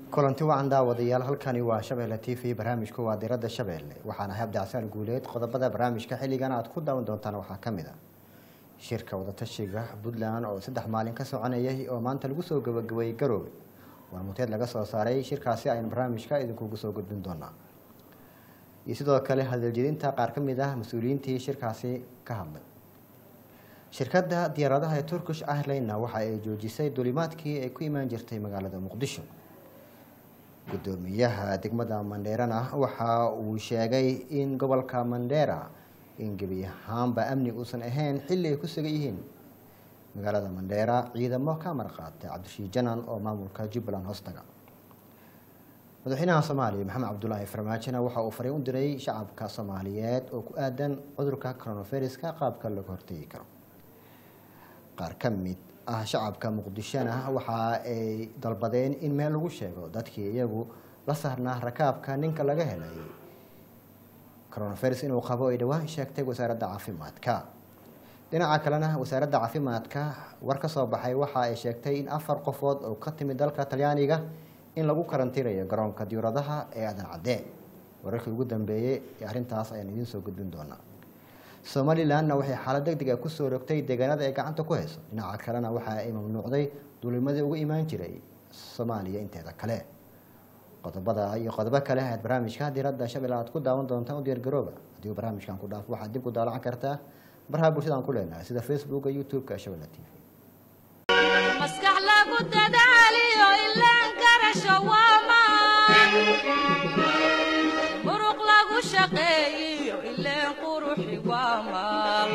kulanti wacan daawadayaal halkani waa shabeelle t v barnaamijku waa diradda shabeelle waxaana ahay abdicasaan guuleed qodobada barnaamijka xilligan aad ku daawan doontaan waxaa ka mid a shirka wadatashiga puntland oo saddex maalin ka soconayay oo maanta lagu soo gabagabeeyey garoobe warmuteed laga soo saaray shirkaasi aynu barnaamijka idinkugu soo gudbin doonaa iyo sidoo kale hadaljedinta qaar ka mid ah mas-uuliyiintii shirkaasi ka hadlay shirkadda diyaaradaha ee turkish airlinena waxa ay joojisay duulimaadkii ay ku imaan jirtay magaalada muqdisho gudoomiyaha degmada mandheerana waxa uu sheegay in gobolka mandheera in gebi ahaanba amni uusan ahayn xilli ay ku sugan yihiin magaalada mandheera ciidamo ka marqaatay cabdishiid janan oo maamulka jubbaland hoostaga madaxweynaha soomaaliya maxamed cabdulaahi farmaajona waxa uu fariin u diray shacabka soomaaliyeed oo ku aadan cudurka coronaviruska qaabka laga hortegi karo qaar ka mid ah shacabka muqdishona waxa ay dalbadeen in meel lagu sheego dadkii iyagu la saarnaa rakaabka ninka laga helay coronavirus inuu qabo ay dhowaan sheegtay wasaaradda caafimaadka dhinaca kalena wasaaradda caafimaadka war ka soo baxay waxa ay sheegtay in afar qofood oo ka timid dalka talyaaniga in lagu karantiirayo garoonka diyauradaha ee aadan cadde wararkii ugu dambeeyey ee arrintaas ayaan idiin soo gudbin doonaa somalilanna waxay xaalad deg deg a kusoo rogtay deegaanada ay gacanta ku hayso dhinaca kalena waxa ay mamnuucday duulimadii ugu imaan jiray soomaaliya inteeda kale qodobada iyo qodobo kale aad barnaamijka diradda shabeelle aad ku daawan doontaan u diyaargarooba haddii barnaamijkan ku dhaafo waxaad dib ku daalacan kartaa baraha bulshada aan ku leenahay sida facebooka youtube-ka shabeelle t v maskax lagu dadaaliyo ilaan garasho waamaan muruq lagu shaqeeyiyo ileen quruxi waamaan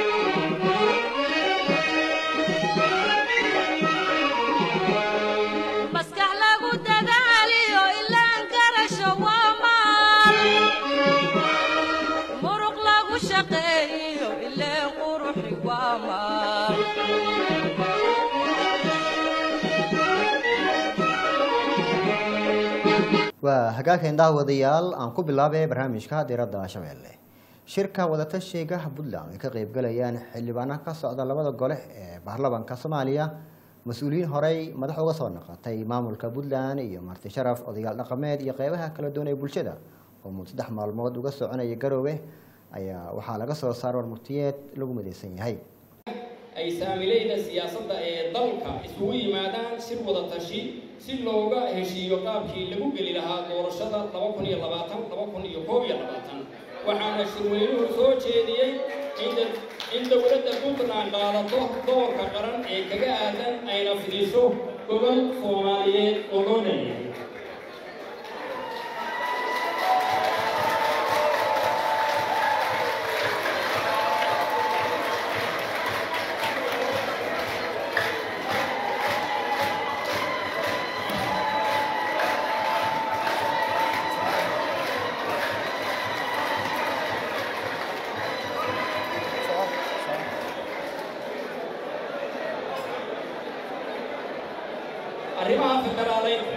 maskax lagu dadaaliyo ilaan garasho waamaan muruq lagu shaqeeyiyo ileen quruxi waamaan waa hagaageen daawadayaal aan ku bilaabay barnaamijka diradda shabeelle shirka wadatashiga puntland ay ka qeybgalayaan xildhibaano ka socda labada gole ee baarlamanka soomaaliya mas-uuliyiin horey madax uga soo naqatay maamulka puntland iyo marti sharaf odayaal dhaqameed iyo qeybaha kala duwan ee bulshada oo mud saddex maalmood uga soconaya garoowe ayaa waxaa laga soo saara warmurtiyeed lagu midaysan yahay ay saamilayda siyaasadda ee dalka isugu yimaadaan shir wada tashi si looga heshiiyo qaabkii lagu geli lahaa doorashada waxaana shirweynuhu soo jeediyey in dowladda puntland qaadato doorka qaran ee kaga aadan ayna fidiso gobol soomaaliyeed oo loo leeyahay arrimaha federaaleynta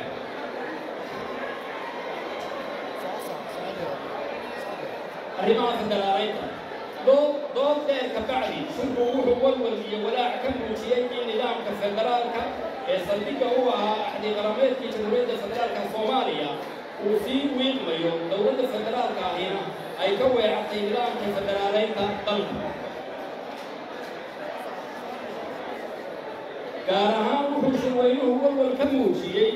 arrimaha federaaleynta dood dood dheer ka bacdi shirku wuxuu walwal iyo walaac ka muujiyey in nidaamka federaalka ee saldhigga u ahaa axdi qarameedkii jamhuuriyadda federaalka soomaaliya uu sii wiiqmayo dowladda federaalka ahina ay ka weecatay nidaamka federaaleynta dalka gaar ahaan wuxuu shirweynuhu walwal ka muujiyey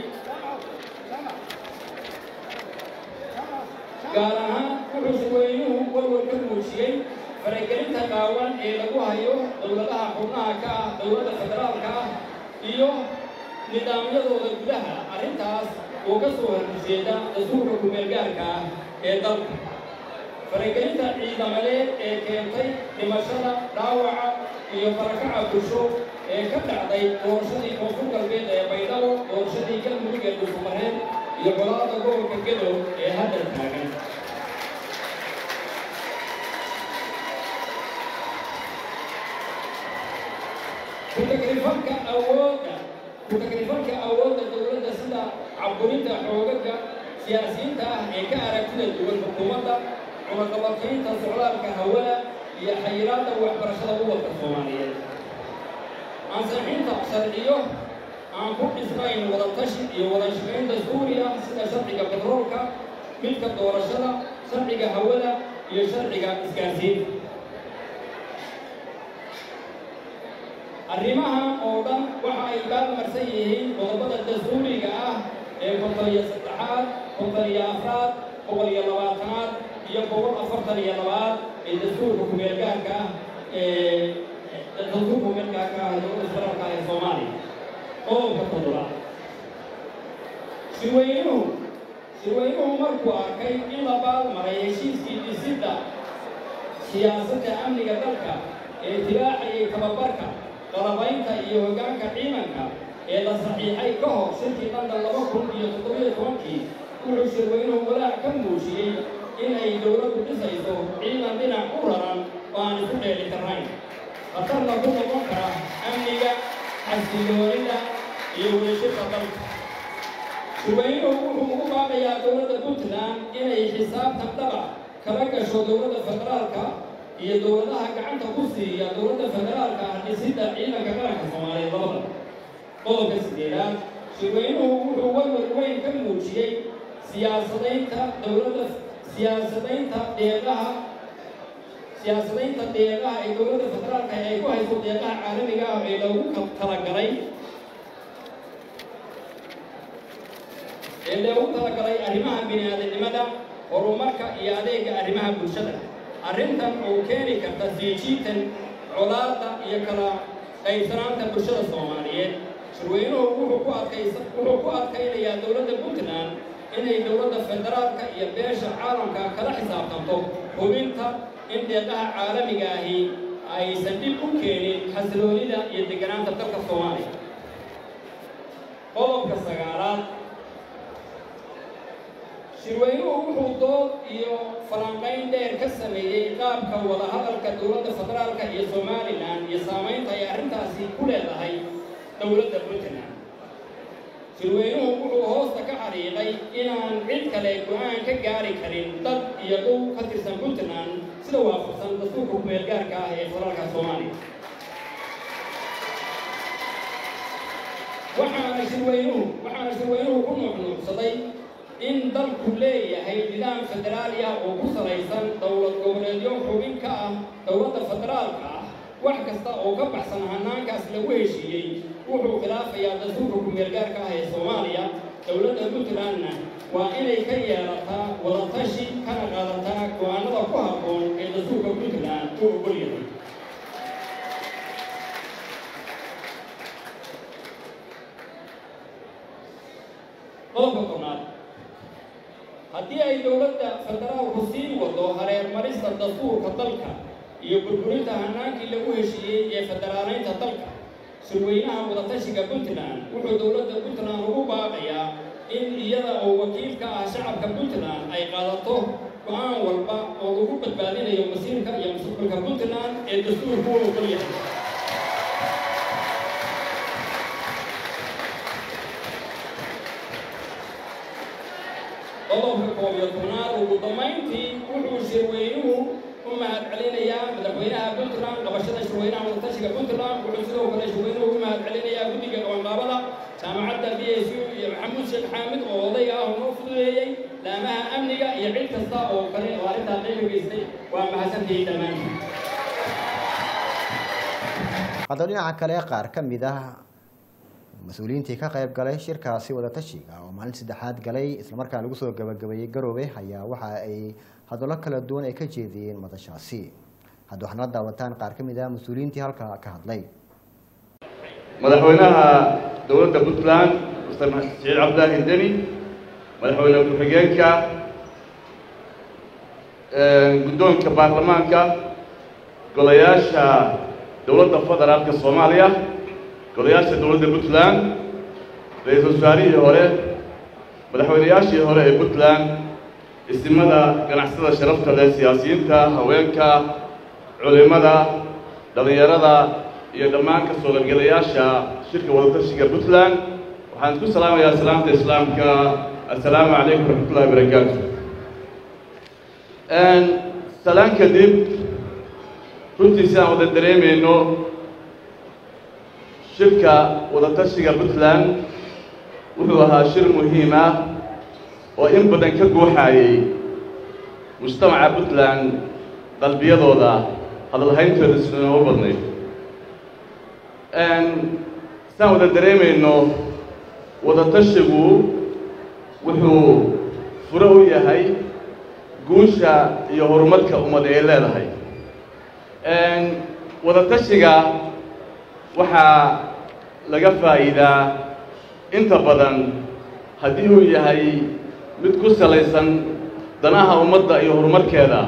gaar ahaan wuxuu shirweynuhu walwal ka muujiyey faragelinta qaawan ee lagu hayo dowladaha xubnaha ka ah dowladda federaalka ah iyo nidaamyadooda gudaha arrintaas oo ka soo horjeeda dastuurka kumeelgaarka ah ee dalka faragelinta ciidamadeed ee keentay dhimashada dhaawaca iyo barakaca bulsho ee ka dhacday doorashadii koonfur galbeed ee baydhabo doorashadii galmudug ee dhufumareed iyo golaada gobolka gadow ee hadda taagan ku-tagrifalka awoodda ku-tagrifalka awoodda dowladda sida caburinta xoogaga siyaasiyiinta ah ee ka aragtida duwan xukuumadda cunaqabataynta socdaalka hawada iyo xayiraadda waxbarashada gobolka soomaaliyeed ansixinta sharciyo aan ku dhisnayn wadatashi iyo wada shaqayn dastuuri ah sida sharciga batroolka midka doorashada sharciga hawada iyo sharciga isgaarsiinta arrimahan oo dhan waxa ay baalmarsan yihiin qodobada dastuuriga ah ee boqol iyo saddexaad boqol iyo afraad boqol iyo labaatanaad iyo boqol afartan iyo labaad ee dastuurka kumeelgaarka ah ee dastuurka kumeelgaarka ah ee dowladda federaalka ah ee soomaaliya qodobka toddobaad shirweynuhu shirweynuhu markuu arkay in la baalmaray heshiiskii dhisidda siyaasadda amniga dalka ee tibaacayay tababarka qalabaynta iyo hoggaanka ciidanka ee la saxiixay ka hor shirkii london laba kun iyo toddobiyo tobankii wuxuu shirweynuhu walaac ka muujiyey in ay dowladdu dhisayso ciidan dhinac u raran oo aan isku dheeli karnayn khatarna ku noqon kara amniga xasiloonida iyo wadashirka dalka shirweynuhu wuxuu ugu baaqayaa dowladda puntland inay xisaabtan dhaba kala gasho dowladda federaalka iyo dowladaha gacanta ku siiya dowladda federaalka ah dhisidda ciidanka qaranka soomaaliyeed labada qodobka sideedaad shirweynuhu wuxuu walwal weyn ka muujiyey siyaasadaynta dowladda siyaasadaynta deeqaha siyaasadaynta deeqaha ee dowladda federaalka ee ay ku hayso deeqaha caalamiga ah ee loogu talagalay ee loogu talagalay arrimaha bini-aadamnimada horumarka iyo adeega arrimaha bulshada arrintan oo keeni karta siijiitan colaadda iyo kala qaybsanaanta bulshada soomaaliyeed shirweynuhu wuxuu ku adkaysa wuxuu ku adkaynayaa dowladda puntland inay dowladda federaalka iyo beesha caalamka kala xisaabtanto hubinta in deeqaha caalamiga ahi aysan dhib u keenin xasiloonida iyo deganaanta dalka soomaaliya qodobka sagaalaad shirweynuhu wuxuu dood iyo falanqayn dheer ka sameeyey qaabka wadahadalka dowladda federaalka iyo somalilan iyo saamaynta ay arrintaasi ku leedahay dowladda puntland shirweynuhu wuxuu hoosta ka xariiqay inaan cid kale go-aan ka gaari karin dad iyo dhow ka tirsan puntland sida waafaqsan dastuurka kumeelgaarka ah ee federaalka soomaaliya waxaana shirweynuhu waxaana shirweynuhu ku nuuxnuuxsaday in dalku leeyahay nidaam federaali ah oo ku salaysan dowlad goboleedyo xubin ka ah dowladda federaalka ah wax kasta oo ka baxsan hanaankaas lagu heshiiyey wuxuu khilaafayaa dastuurka kumeelgaarka ah ee soomaaliya dowladda puntlandna waa inay ka yeelataa wadatashi kana qaadataa go-aanada ku habboon ee dastuurka puntland uu ogol yahay qodobka tobnaad haddii ay dowladda federaalku sii wado hareermarista dastuurka dalka iyo burburinta hanaankii lagu heshiiyey ee federaaleynta dalka shirweynaha wadatashiga puntland wuxuu dowladda puntland ugu baaqayaa in iyada oo wakiil ka ah shacabka puntland ay qaadato go-aan walba oo lagu badbaadinayo masiirka iyo mustaqbalka puntland ee dastuurku u ogol yahay qodobka koob iyo tobnaad ugu dammayntii wuxuu shirweynuhu u mahad celinayaa madaxweynaha puntland qabashada shirweynaha wadatashiga puntland wuxuu sidoo kale shirweynuhu ugu mahad celinayaa guddiga qabanqaabada jaamacadda b s u iyo maxamuud sheekh xaamid oo odayga ah oo noo fududeeyey laamaha amniga iyo cid kasta oo kale oo arrintaa qayb geystay waa mahadsantihiin dhammaantiin hadda dhinaca kale qaar ka mid ah mas-uuliyiintii ka qayb galay shirkaasi wadatashiga oo maalin saddexaad galay islamarkaan lagu soo gabagabeeyey garoobe ayaa waxa ay hadallo kala duwan ay ka jeediyeen madashaasi hadda waxaana la daawataan qaar ka mid ah mas-uuliyiintii halkaa ka hadlay madaxweynaha dowladda puntland mr saciid cabdilaahi deni madaxweyne ku-xigeenka guddoonka baarlamaanka golayaasha dowladda federaalka soomaaliya golayaasha dowladda puntland ra-iisul wasaarihii hore madaxweynayaashii hore ee puntland isimada ganacsada sharafta leh siyaasiyiinta haweenka culimada dhallinyarada iyo dhammaan ka soo qaybgalayaasha shirka wadatashiga puntland waxaan isku salaamayaa salaamta islaamka assalaamu calaykum waraxmatullahi wabarakaatu salaan kadib runtii si aan wada dareemayno shirka wadatashiga puntland wuxuu ahaa shir muhiim ah oo in badan ka guuxaayey mujtamaca puntland qalbiyadooda hadalhayntooda sida noogu badnayd saan wada dareemayno wadatashigu wuxuu furo u yahay guusha iyo horumarka ummad ay leedahay wadatashiga waxaa laga faa'iidaa inta badan haddii uu yahay mid ku salaysan danaha ummadda iyo horumarkeeda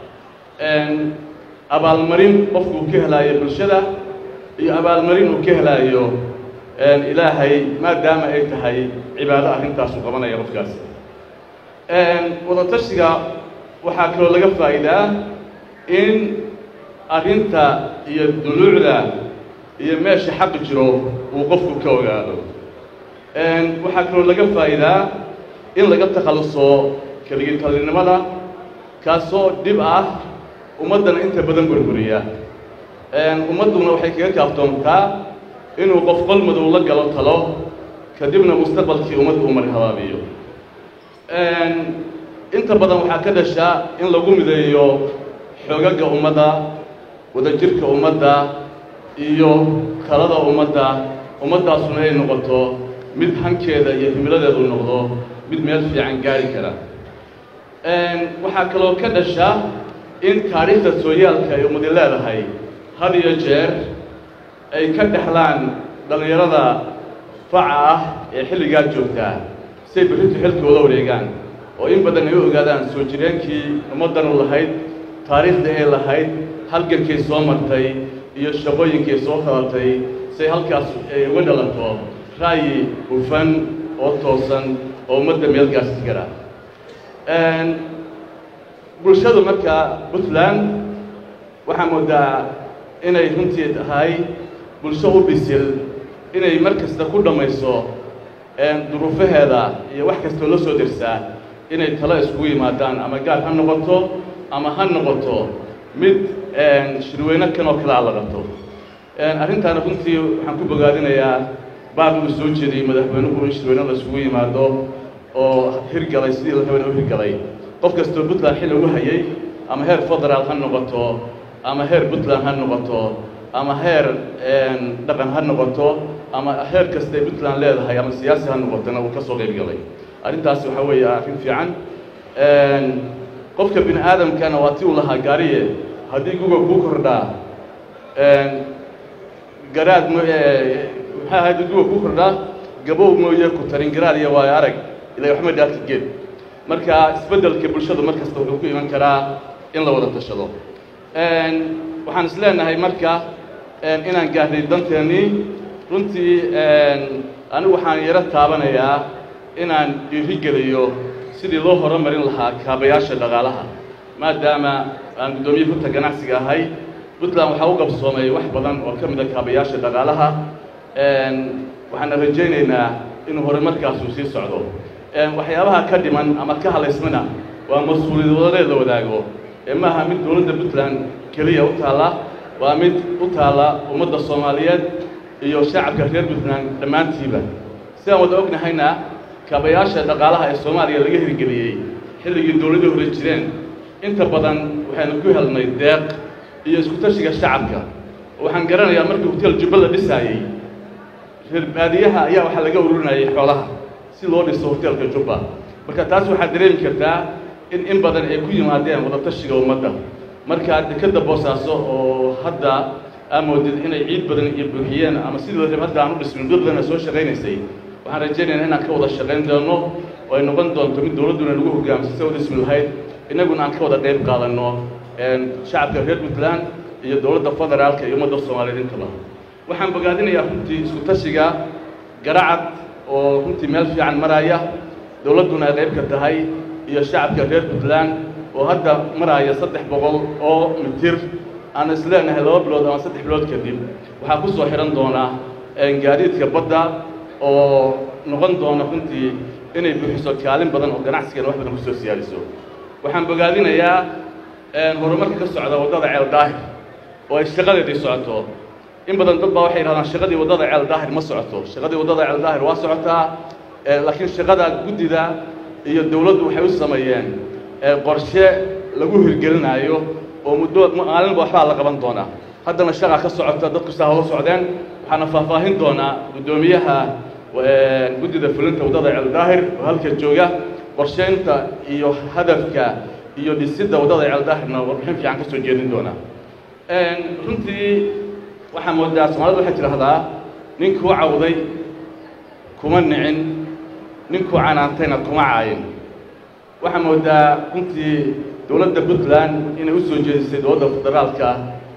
abaalmarin qofku uu ka helaayo bulshada iyo abaalmarin uu ka helaayo ilaahay maadaama ay tahay cibaado arrintaasu qabanaya qofkaasi wadatashiga waxaa kaloo laga faa'iidaa in arrinta iyo duluucda iyo meesha xaqi jiro uu qofku ka ogaado waxaa kaloo laga faa'iidaa in laga takhalluso keligitalinimada kaasoo dhib ah ummaddana inta badan burburiya ummadduna waxay kaga kaaftoontaa inuu qof qol madow la galo talo kadibna mustaqbalkii ummadda uu marhabaabiyo inta badan waxaa ka dhashaa in lagu mideeyo xoogagga ummadda wadajirka ummadda iyo talada ummadda ummaddaasuna ay noqoto mid hankeeda iyo himiladeedu noqdo mid meel fiican gaari kara waxaa kaloo ka dhasha in taariikhda sooyaalka ay ummadi leedahay had iyo jeer ay ka dhexlaan dhallinyarada faca ah ee xilligaa joogtaa say berrintu xilkooda wareegaan oo in badan ay u ogaadaan soo jireenkii ummaddanu lahayd taariikhda ay lahayd halgankay soo martay iyo shaqooyinkay soo qabatay say halkaas ay uga dhalato ra'yi hufan oo toosan oo ummadda meelgaasi gara bulshadu marka puntland waxaa moodaa inay runtii tahay bulsho u bisil inay mar kasta ku dhammayso duruufaheeda iyo wax kastoo la soo dersaa inay talo iskugu yimaadaan ama gaar ha noqoto ama ha noqoto mid shirweyno kan oo kalea la qabto arrintaana runtii waxaan ku bogaadinayaa baab uu soo jeediyey madaxweynuhu in shirweyno la isugu yimaado oo hirgalay sidii la rabana u hirgalay qof kastoo puntland xil ugu hayay ama heer federaal ha noqoto ama heer puntland ha noqoto ama heer dhaqan ha noqoto ama heer kastay puntland leedahay ama siyaasi ha noqotona uu ka soo qayb galay arrintaasi waxaa weeye arrin fiican qofka bini aadamkana waa ti uu lahaa gaariye haddii guga kuu kordhaa garaad m maxaa ahayd guga kuu kordhaa gabow mooye ku tarin garaad iyo waayo arag ilaa waxma dhaafka geed marka isbeddelka bulshadu mar kasta wuxuu ku iman karaa in la wada tashado waxaan is leenahay marka inaan gaarnay danteennii runtii anigu waxaan yaro taabanayaa inaan dhiirigeliyo sidii loo horumarin lahaa kaabayaasha dhaqaalaha maadaama aan guddoomiye furta ganacsiga ahay puntland waxaa u qabsoomay wax badan oo ka mid a kaabayaasha dhaqaalaha waxaana rajaynaynaa inuu horumarkaasuu sii socdo waxyaabaha ka dhiman ama ka halaysmana waa mas-uuliyadoodeed la wadaago ee maaha mid dowladda puntland keliya u taalla waa mid u taalla ummadda soomaaliyeed iyo shacabka reer puntland dhammaantiiba sidaan wada ognahayna kaabayaasha dhaqaalaha ee soomaaliya laga hirgeliyey xilligii dowladda hore jireen inta badan waxaynu ku helnay deeq iyo isku tashiga shacabka waxaan garanayaa markii hotel jubba la dhisaayey reer baadiyaha ayaa waxaa laga ururinayay xoolaha si loo dhiso hotelka jubba marka taas waxaad dareemi kartaa in in badan ay ku yimaadeen wadatashiga ummadda marka dekadda boosaaso oo hadda aa moodid inay ciid badan iyo buuxiyeen ama sidii la rab hadda aan u dhismin muddo badan soo shaqaynaysay waxaan rajaynaynaa inaan ka wada shaqayn doono oo ay noqon doonto mid dowladduna nagu hogaamisa si wada ismi lahayd innaguna aan ka wada qayb qaadanno shacabka reer puntland iyo dowladda federaalka iyo ummadda soomaaliyeed intaba waxaan bogaadinayaa runtii isku tashiga garacad oo runtii meel fiican maraya dowladduna ay qayb ka tahay iyo shacabka reer puntland oo hadda maraya saddex boqol oo mitir aan is leenahay laba bilood ama saddex bilood kadib waxaa ku soo xidhan doonaa gaadiidka badda oo noqon doona runtii inay buuxiso kaalin badan oo ganacsigana wax badan kusoo siyaadiso waxaan bogaadinayaa horumarka ka socda waddada ceel daahir oo ay shaqadeedii socoto in badan dad baa waxay yidhahdaan shaqadii waddada ceel daahir ma socoto shaqadii waddada ceel daahir waa socotaa laakiin shaqada guddida iyo dowladdu waxay u sameeyeen qorshe lagu hirgelinaayo oo muddo maalinba waxbaa la qaban doonaa haddana shaqa ka socota dadku saa hola socdeen waxaana faahfaahin doonaa guddoomiyaha guddida fulinta waddada ceel daahir oo halka jooga qorsheynta iyo hadafka iyo dhisidda waddada ceel daahirna warbixin fiican ka soo jeedin doonaa runtii waxaa moodaa soomaalida waxay tidhaahdaa ninkuu cawday kuma nicin ninkuu canaantayna kuma caayin waxaa moodaa runtii dowladda puntland inay u soo jeedisay dowladda federaalka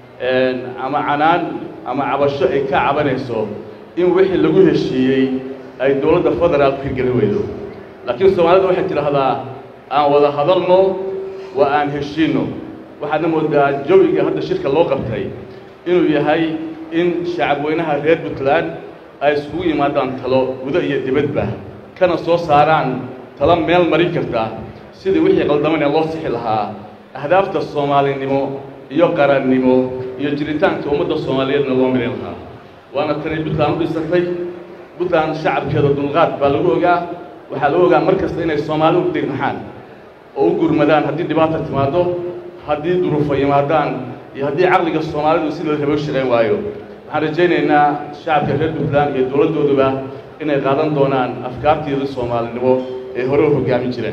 ama canaan ama cabasho ay ka cabanayso in wixii lagu heshiiyey ay dowladda federaalku hirgelin weydo laakiin soomaalida waxay tidhaahdaa aan wada hadalno waa aan heshiinno waxaadna moodaa jawiga hadda shirka loo qabtay inuu yahay in shacabweynaha reer puntland ay iskugu yimaadaan talo gudo iyo dibadba kana soo saaraan talo meel marin karta sidii wixii qaldaman ee loo sixi lahaa ahdaafta soomaalinimo iyo qarannimo iyo jiritaanka ummadda soomaaliyeedna loo mirin lahaa waana tanay puntland u dhisatay puntland shacabkeeda dulqaad baa lagu ogaa waxaa lagu ogaa mar kasta inay soomaali u dirnaxaan oo u gurmadaan haddii dhibaata timaaddo haddii duruufo yimaadaan iyo haddii caqliga soomaalidu sida rabo shaqayn waayo waxaan rajaynaynaa shacabka reer puntland iyo dowladdooduba inay qaadan doonaan afkaarteeda soomaalinimo ee hore u hoggaamin jireen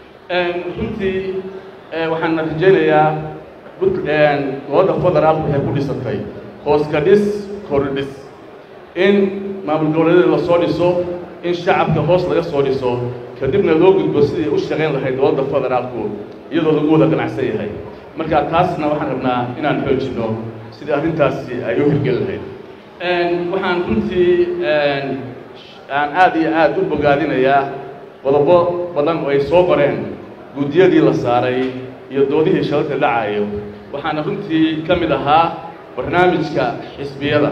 runtii waxaan rajaynayaa dowladda federaalku waxay ku dhisatay hooska dhis kordhis in maamul goboleedyada lasoo dhiso in shacabka hoos laga soo dhiso kadibna loo gudbo sidii u shaqayn lahayd dowladda federaalku iyadoo lagu wada ganacsan yahay marka taasna waxaan rabnaa inaan xoojinno sidii arrintaasi ay u hirgeli lahayd waxaan runtii aan aad iyo aad u bogaadinayaa qodobo badan oo ay soo qoreen guddiyadii la saaray iyo doodihii shalalka dhacayo waxaana runtii ka mid ahaa barnaamijka xisbiyada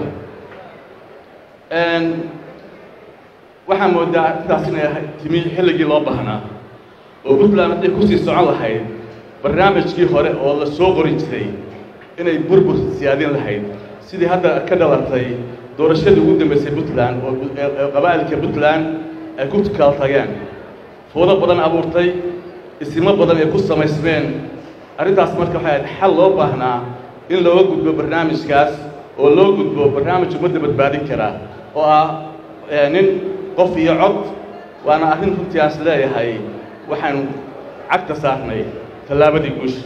waxaa moodaa arrintaas inay timi xilligii loo baahnaa oo puntland hadday kusii socon lahayd barnaamijkii hore oo la soo qori jiray inay burbur siyaadin lahayd sidii hadda ka dhalatay doorashadii ugu dambaysay puntland oo qabaa'ilka puntland ay ku kala tageen foodo badan abuurtay isimo badan ay ku samaysmeen arrintaas marka waxay ahayd xal loo baahnaa in looga gudbo barnaamijkaas oo loo gudbo barnaamij ummadda badbaadin kara oo ah nin qof iyo cod waana arrin runtii aas leeyahay waxaan cagta saarnay tallaabadii guusha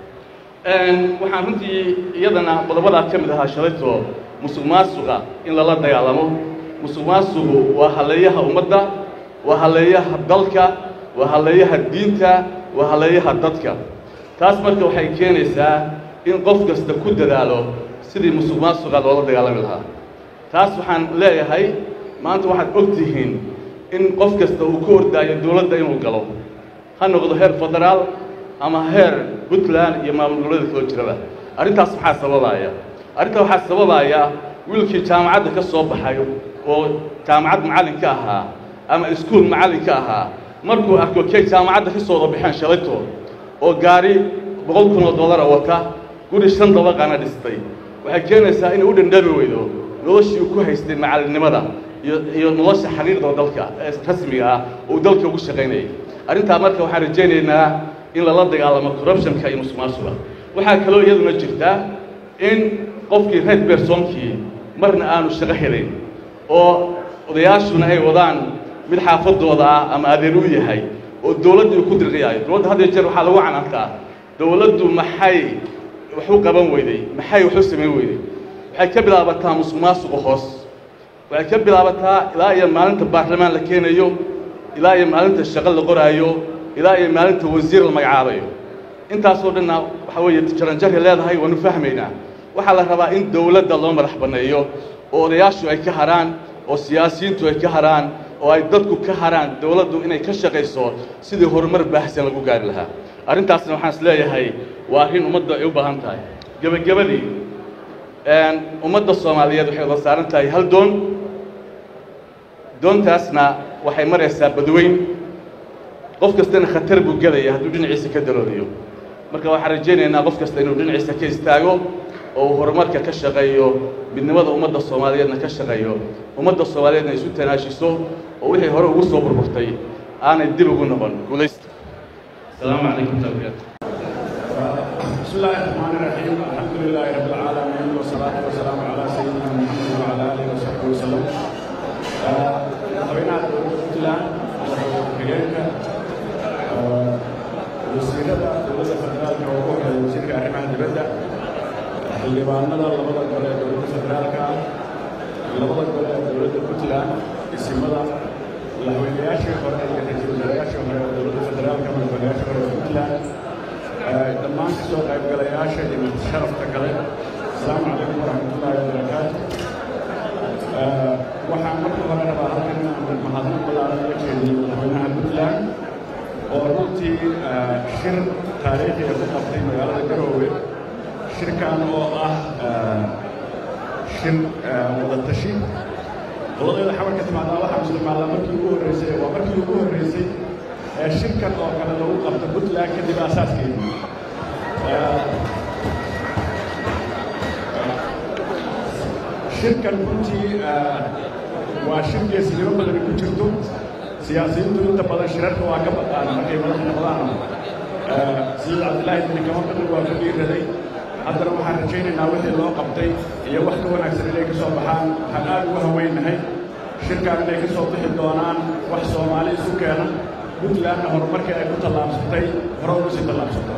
waxaan runtii iyadana qodobadaa ka mid ahaa shalayto musuq maasuqa in lala dagaalamo musuq maasuqu waa halleeyaha ummadda waa halleeyaha dalka waa halleeyaha diinta waa halleeyaha dadka taas marka waxay keenaysaa in qof kasta ku dadaalo sidii musuq maasuqa loola dagaalami lahaa taas waxaan leeyahay maanta waxaad og tihiin in qof kasta uu ku ordaayo dowladda inuu galo ha noqdo heer federaal ama heer puntland iyo maamul goboleeda kaloo jiraba arrintaas maxaa sababaaya arrintaa waxaa sababaaya wiilkii jaamacadda ka soo baxay oo jaamacad macallin ka ahaa ama iskuul macallin ka ahaa markuu arko kay jaamacadda ka soo wada baxeen shalayto oo gaari boqol kun oo dollara wata guri shan dabaqana dhistay waxay keenaysaa inay u dhandhabi weydo noloshii uu ku haystay macallinnimada iyo iyo nolosha xiriirda dalka ee rasmiga ah uu dalka ugu shaqaynayay arrintaa marka waxaan rajaynaynaa in lala dagaalamo corruptionka iyo musuqmaasuqa waxaa kaloo iyaduna jirta in qofkii red bersoonkii marna aanu shaqo helin oo odayaashuna ay wadaan mid xaafadooda ah ama adeer u yahay oo dowladda uu ku dirqiyaayo dowladda had iyo jeer waxaa lagu canaantaa dowladdu maxay wax u qaban weyday maxay wax u samayn weyday waxay ka bilaabataa musuqmaasuqa hoos waxay ka bilaabataa ilaa iyo maalinta baarlamaan la keenayo ilaa iyo maalinta shaqo la qoraayo ilaa iyo maalinta wasiir la magacaabayo intaasoo dhanna waxaa weeye jaranjarhay leedahay waanu fahmaynaa waxaa la rabaa in dowladda loo madax banneeyo oo odayaashu ay ka haraan oo siyaasiyiintu ay ka haraan oo ay dadku ka haraan dowladdu inay ka shaqayso sidii horumar baahsan lagu gaari lahaa arrintaasna waxaan is leeyahay waa arrin ummadda ay u baahan tahay gebagabadii ummadda soomaaliyeed waxay wada saaran tahay hal doon doontaasna waxay maraysaa badweyn qof kastana khatar buu gelaya hadduu dhinaciisa ka daloolayo marka waxaan rajaynaynaa qof kasta inuu dhinaciisa ka istaago oo uu horumarka ka shaqeeyo midnimada ummadda soomaaliyeedna ka shaqeeyo ummadda soomaaliyeedna isu tanaashiso oo wixii hore ugu soo burburtay aanay dib ugu noqon guulaysta asalaamu calaykum waraxmatullahi بسم الله الرحمن الرحيم الحمد لله رب العالمين والصلاة والسلام على سيدنا محمد وعلى آله وصحبه وسلم madaxweynaha dowladda puntland xigeenka wasiirada dowladda federaalka oo ugu horeeya wasiirka arrimaha dibadda xildhibaanada labada gole ee dowladda federaalka labada gole ee dowladda puntland isimada madaxweynayaashii hore iyo ra-iisul wasaarayaashii hore ee dowladda federaalka madaxweynayaashii hore ee puntland dhammaan ka soo qaybgalayaasha iyo sharafta kale asalaamu calaykum waraxmatullaahi wabarakaatu waxaan marka hore rabaa halkan inaan mahadnaq ballaaran uga jeediyo madaxweynaha puntland oo runtii shir taariikhiga ku qabtay magaalada garoowe shirkan oo ah shir wadatashi qoladeeda xamarka timaadaa waxaa muslimaala markii ugu horreysay waa markii ugu horreysay ee shirkan oo kale lagu qabto puntland kadib asaaskeedii shirkan runtii waa shir geesinimo badani ku jirto siyaasiyiintu inta badan shirarka waa ka baqaan markay madax noqdaan sayid cabdillaahi bini kama badri waa ku dhiiraday haddana waxaan rajaynaynaa wixii loo qabtay iyo wax ka wanaagsan inay ka soo baxaan waxaan aad ugu haweynahay shirkan inay ka soo bixi doonaan wax soomaali isu keena puntlandna horumarkii ay ku tallaabsatay hore ugu sii tallaabsato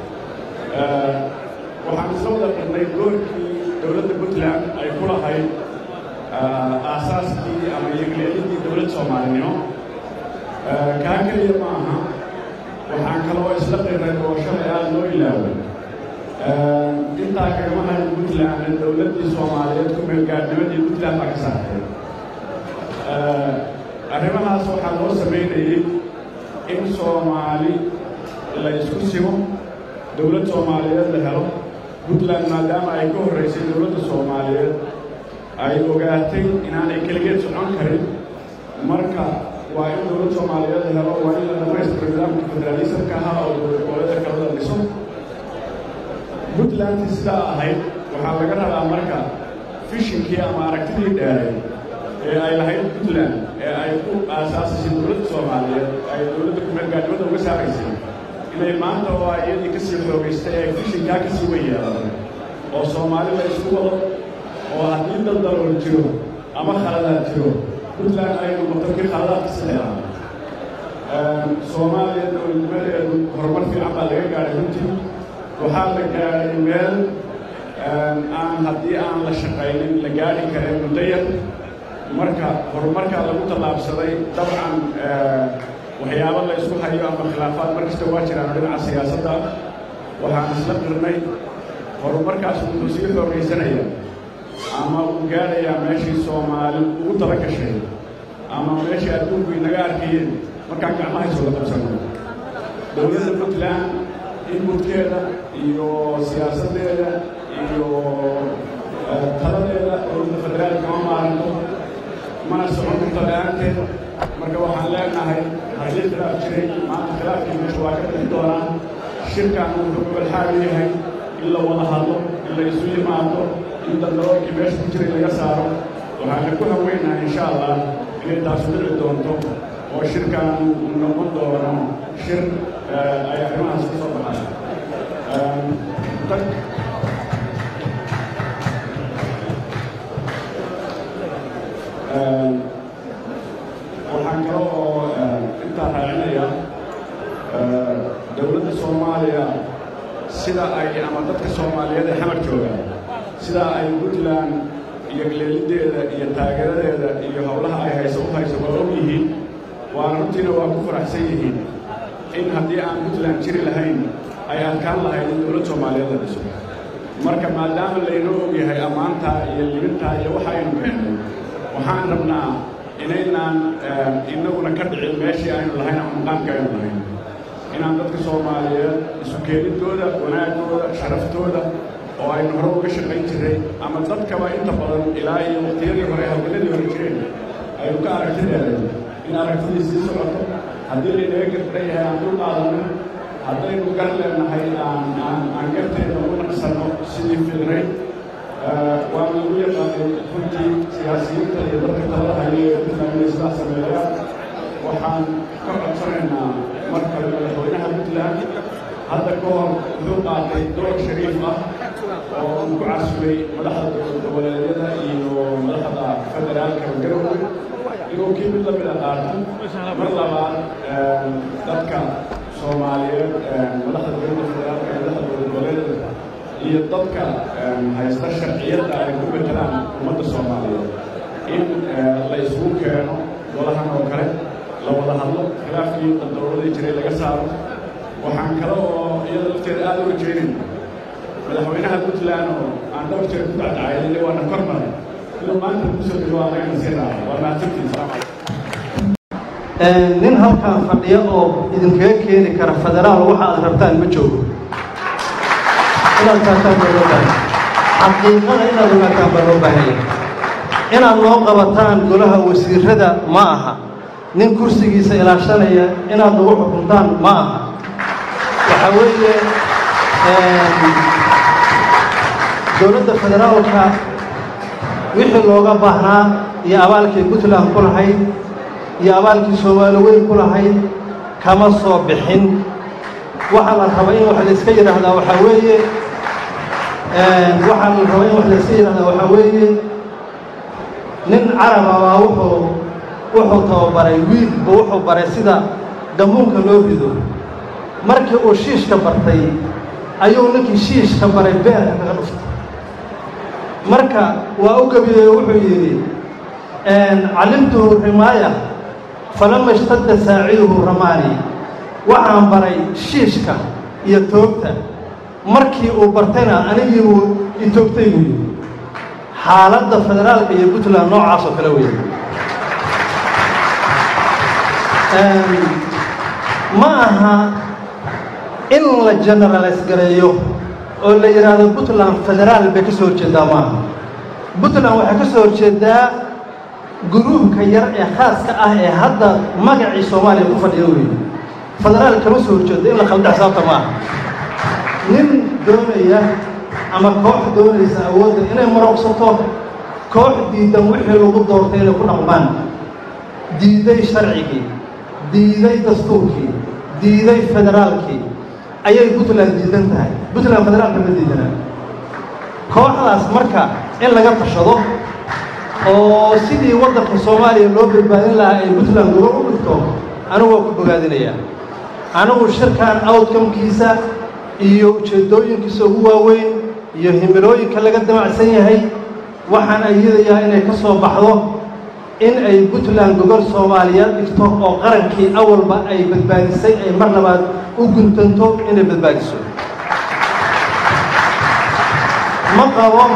waxaan isla wada qirnay doorkii dowladda puntland ay ku lahayd aasaaskii ama yegleelidii dowlad soomaalinimo kaa keliya ma aha waxaan kaloo isla qirnay oo shalay aada loo ilaaway intaa kagama hayn puntland dowladdii soomaaliyeed ku meelgaadnimadii puntland baa ka saartay arrimahaas waxaa loo samaynayey in soomaali la isku simo dowlad soomaaliyeed la helo puntland maadaama ay ka horraysay dowladda soomaaliyeed ay ogaatay inaanay keligeed socon karin marka waa in dowlad soomaaliyeed la helo waa in la dhamaystiro nidaamka federaalisamka ahaa oo dowlad goboleedka kalada dhiso puntlandtii sidaa ahayd waxaa laga rabaa marka fishinkii ama aragtidii dheeray ee ay lahayd puntland ee ay ku aasaasasay dowladda soomaaliyeed ay dowladda kumeelgaadnimada uga saaraysay inay maanta oo ay iyadii ka sii xoogaystay ay fishinkaa ka sii wen yeelato oo soomaali la isku wado oo haddii dal dalool jiro ama khaladaad jiro puntland ay noqoto kii khaladaadka saxeeraa soomaaliya dowladnimadeedu horumar fiican baa laga gaadhay runtii waxaa la gaadhay meel aan haddii aan la shaqaynin la gaadhi karin muddo yar marka horumarkaa lagu tallaabsaday dabcan waxyaabo la isku hayo ama khilaafaad markasta waa jiraan dhinaca siyaasadda waxaan isla qirnay horumarkaas wuxuu sii xoogaysanaya ama uu gaadhayaa meeshii soomaali ugu tala gashay ama meeshii adduunku inaga arkayeen markaan gacmaha iswada qabsano dowladda puntland inmudkeeda iyo siyaasaddeeda iyo taladeeda dowladda federaalka kama maaranto mana socon karto la-aanteed marka waxaan leenahay haddii khilaaf jiray maanta khilaafkii meesha waa ka bixi doonaa shirkan wuxuu gobol yahay in la wada hadlo in la isu yimaado in dandaloolkii meesha ku jiray laga saaro waxaana ku haweynaha insha allah inay taasu dhici doonto oo shirkan uu noqon doono shir ay arrimahaas ka soo baxaan waxaan kale oo intaa raacinaya dowladda soomaaliya sida ay ama dadka soomaaliyeed ee xamar jooga sida ay puntland iyo galeelideeda iyo taageeradeeda iyo howlaha ay hayso u hayso waa og yihiin waana runtiina waa ku faraxsan yihiin in haddii aan puntland jiri lahayn ay adkaan lahayd in dowlad soomaaliyeed la dhiso marka maadaama laynoo og yahay ammaantaa iyo libintaa iyo waxa aynu keennay waxaan rabnaa inaynaan inaguna ka dhicin meeshii aynu lahayn ama maqaamka aynu lahayn inaan dadka soomaaliyeed isu keenidooda wanaagooda sharaftooda oo aynu hore uga shaqayn jiray ama dadkaba inta badan ilaa iyo waqtiyadii hore hawladii hore jireen aynu ka aragti dheereen in aragtidii sii socoto haddii laynaga gardan yahay aan dul qaadano haddaynu gar leenahay aan aan aan garteeda ugu naqsanno sidii fidrayd waa lagu yaqaanay runtii siyaasiyiinta iyo dadka talada haya ee puntland inay sidaas sameeyaan waxaan ka codsanaynaa mar kale madaxweynaha puntland hadda ka hor wuxuu qaatay door shariif ah oo uu ku casubay madaxda dowlad goboleedyada iyo madaxda federaalka garowe inuu kii mid lamid a qaato mar labaad dadka soomaaliyeed madaxda dowladda federaalka iyo madaxda dowlad goboleedyada iyo dadka haysta sharciyadda ay ku betelaan ummadda soomaaliyeed in la isugu keeno golahan oo kale la wada hadlo khilaafkii daldowladii jiray laga saaro waxaan kale oo iyada lafteeda aada uga jeedin madaxweynaha puntland oo aan dhowr jeer ku dacdacaynay waana kor maray inuu maanta kusoo dhigo waa laga nasiinaya waa mahadsantiisa nin halkaan fadhiya oo idinkaga keeni kara federaal waxa aad rabtaan ma joogo inaad taataan baa loo baahan xaqiiqada inaad ogaataan baa loo baahanya inaad noo qabataan golaha wasiirada ma aha nin kursigiisa ilaashanaya inaad nagu xukuntaan ma aha waxaa weeye dowladda federaalka wixii looga baahnaa iyo abaalkii puntland ku lahayd iyo abaalkii soomaali weyn ku lahayd kama soo bixin waxaa la raba in wax layska yidhaahdaa waxaa weeye waxaa la raba in wax layska yidhahdaa waxaa weeye nin caraba baa wuxuu wuxuu tababaray wiilba wuxuu baray sida gammuunka loo rido markii uu shiishka bartay ayuu ninkii shiishka baray beerka kaga dhuftay marka waa u gebiyey wuxuu yidhi calimtuhu rimaaya falama ishtadda saaciduhu ramaani waxaan baray shiishka iyo toogta markii uu bartayna anigii uu itoogtay buu yidhi xaaladda federaalka iyo puntland noocaas oo kale weeye ma aha in la generalays gareeyo oo la yidhaahdo puntland federaal bay ka soo horjeedaa maaha puntland waxay ka soo horjeedaa guruubka yar ee khaaska ah ee hadda magacii soomaaliya ku fadhiyo weeye federaal kama soo horjeedo in la khalda xisaabta maaha nin doonaya ama koox doonaysa awoodda inay marooqsato koox diidan wixii lagu doortay inay ku dhaqmaan diiday sharcigii diiday dastuurkii diiday federaalkii ayay puntland diidan tahay puntland federaalka ma diidana kooxdaas marka in laga tashado oo sidii waddanka soomaaliya loo badbaadin lahaa ay puntland gobol u dhigto anigu waa ku bogaadinayaa anigu shirkan outcomkiisa iyo ujeeddooyinkiisa ugu waaweyn iyo himilooyinka laga damacsan yahay waxaan ayadayaa inay ka soo baxdo in ay puntland gogol soomaaliyeed dhigto oo qarankii awalba ay badbaadisay ay mar labaad u guntanto inay badbaadiso ma qabo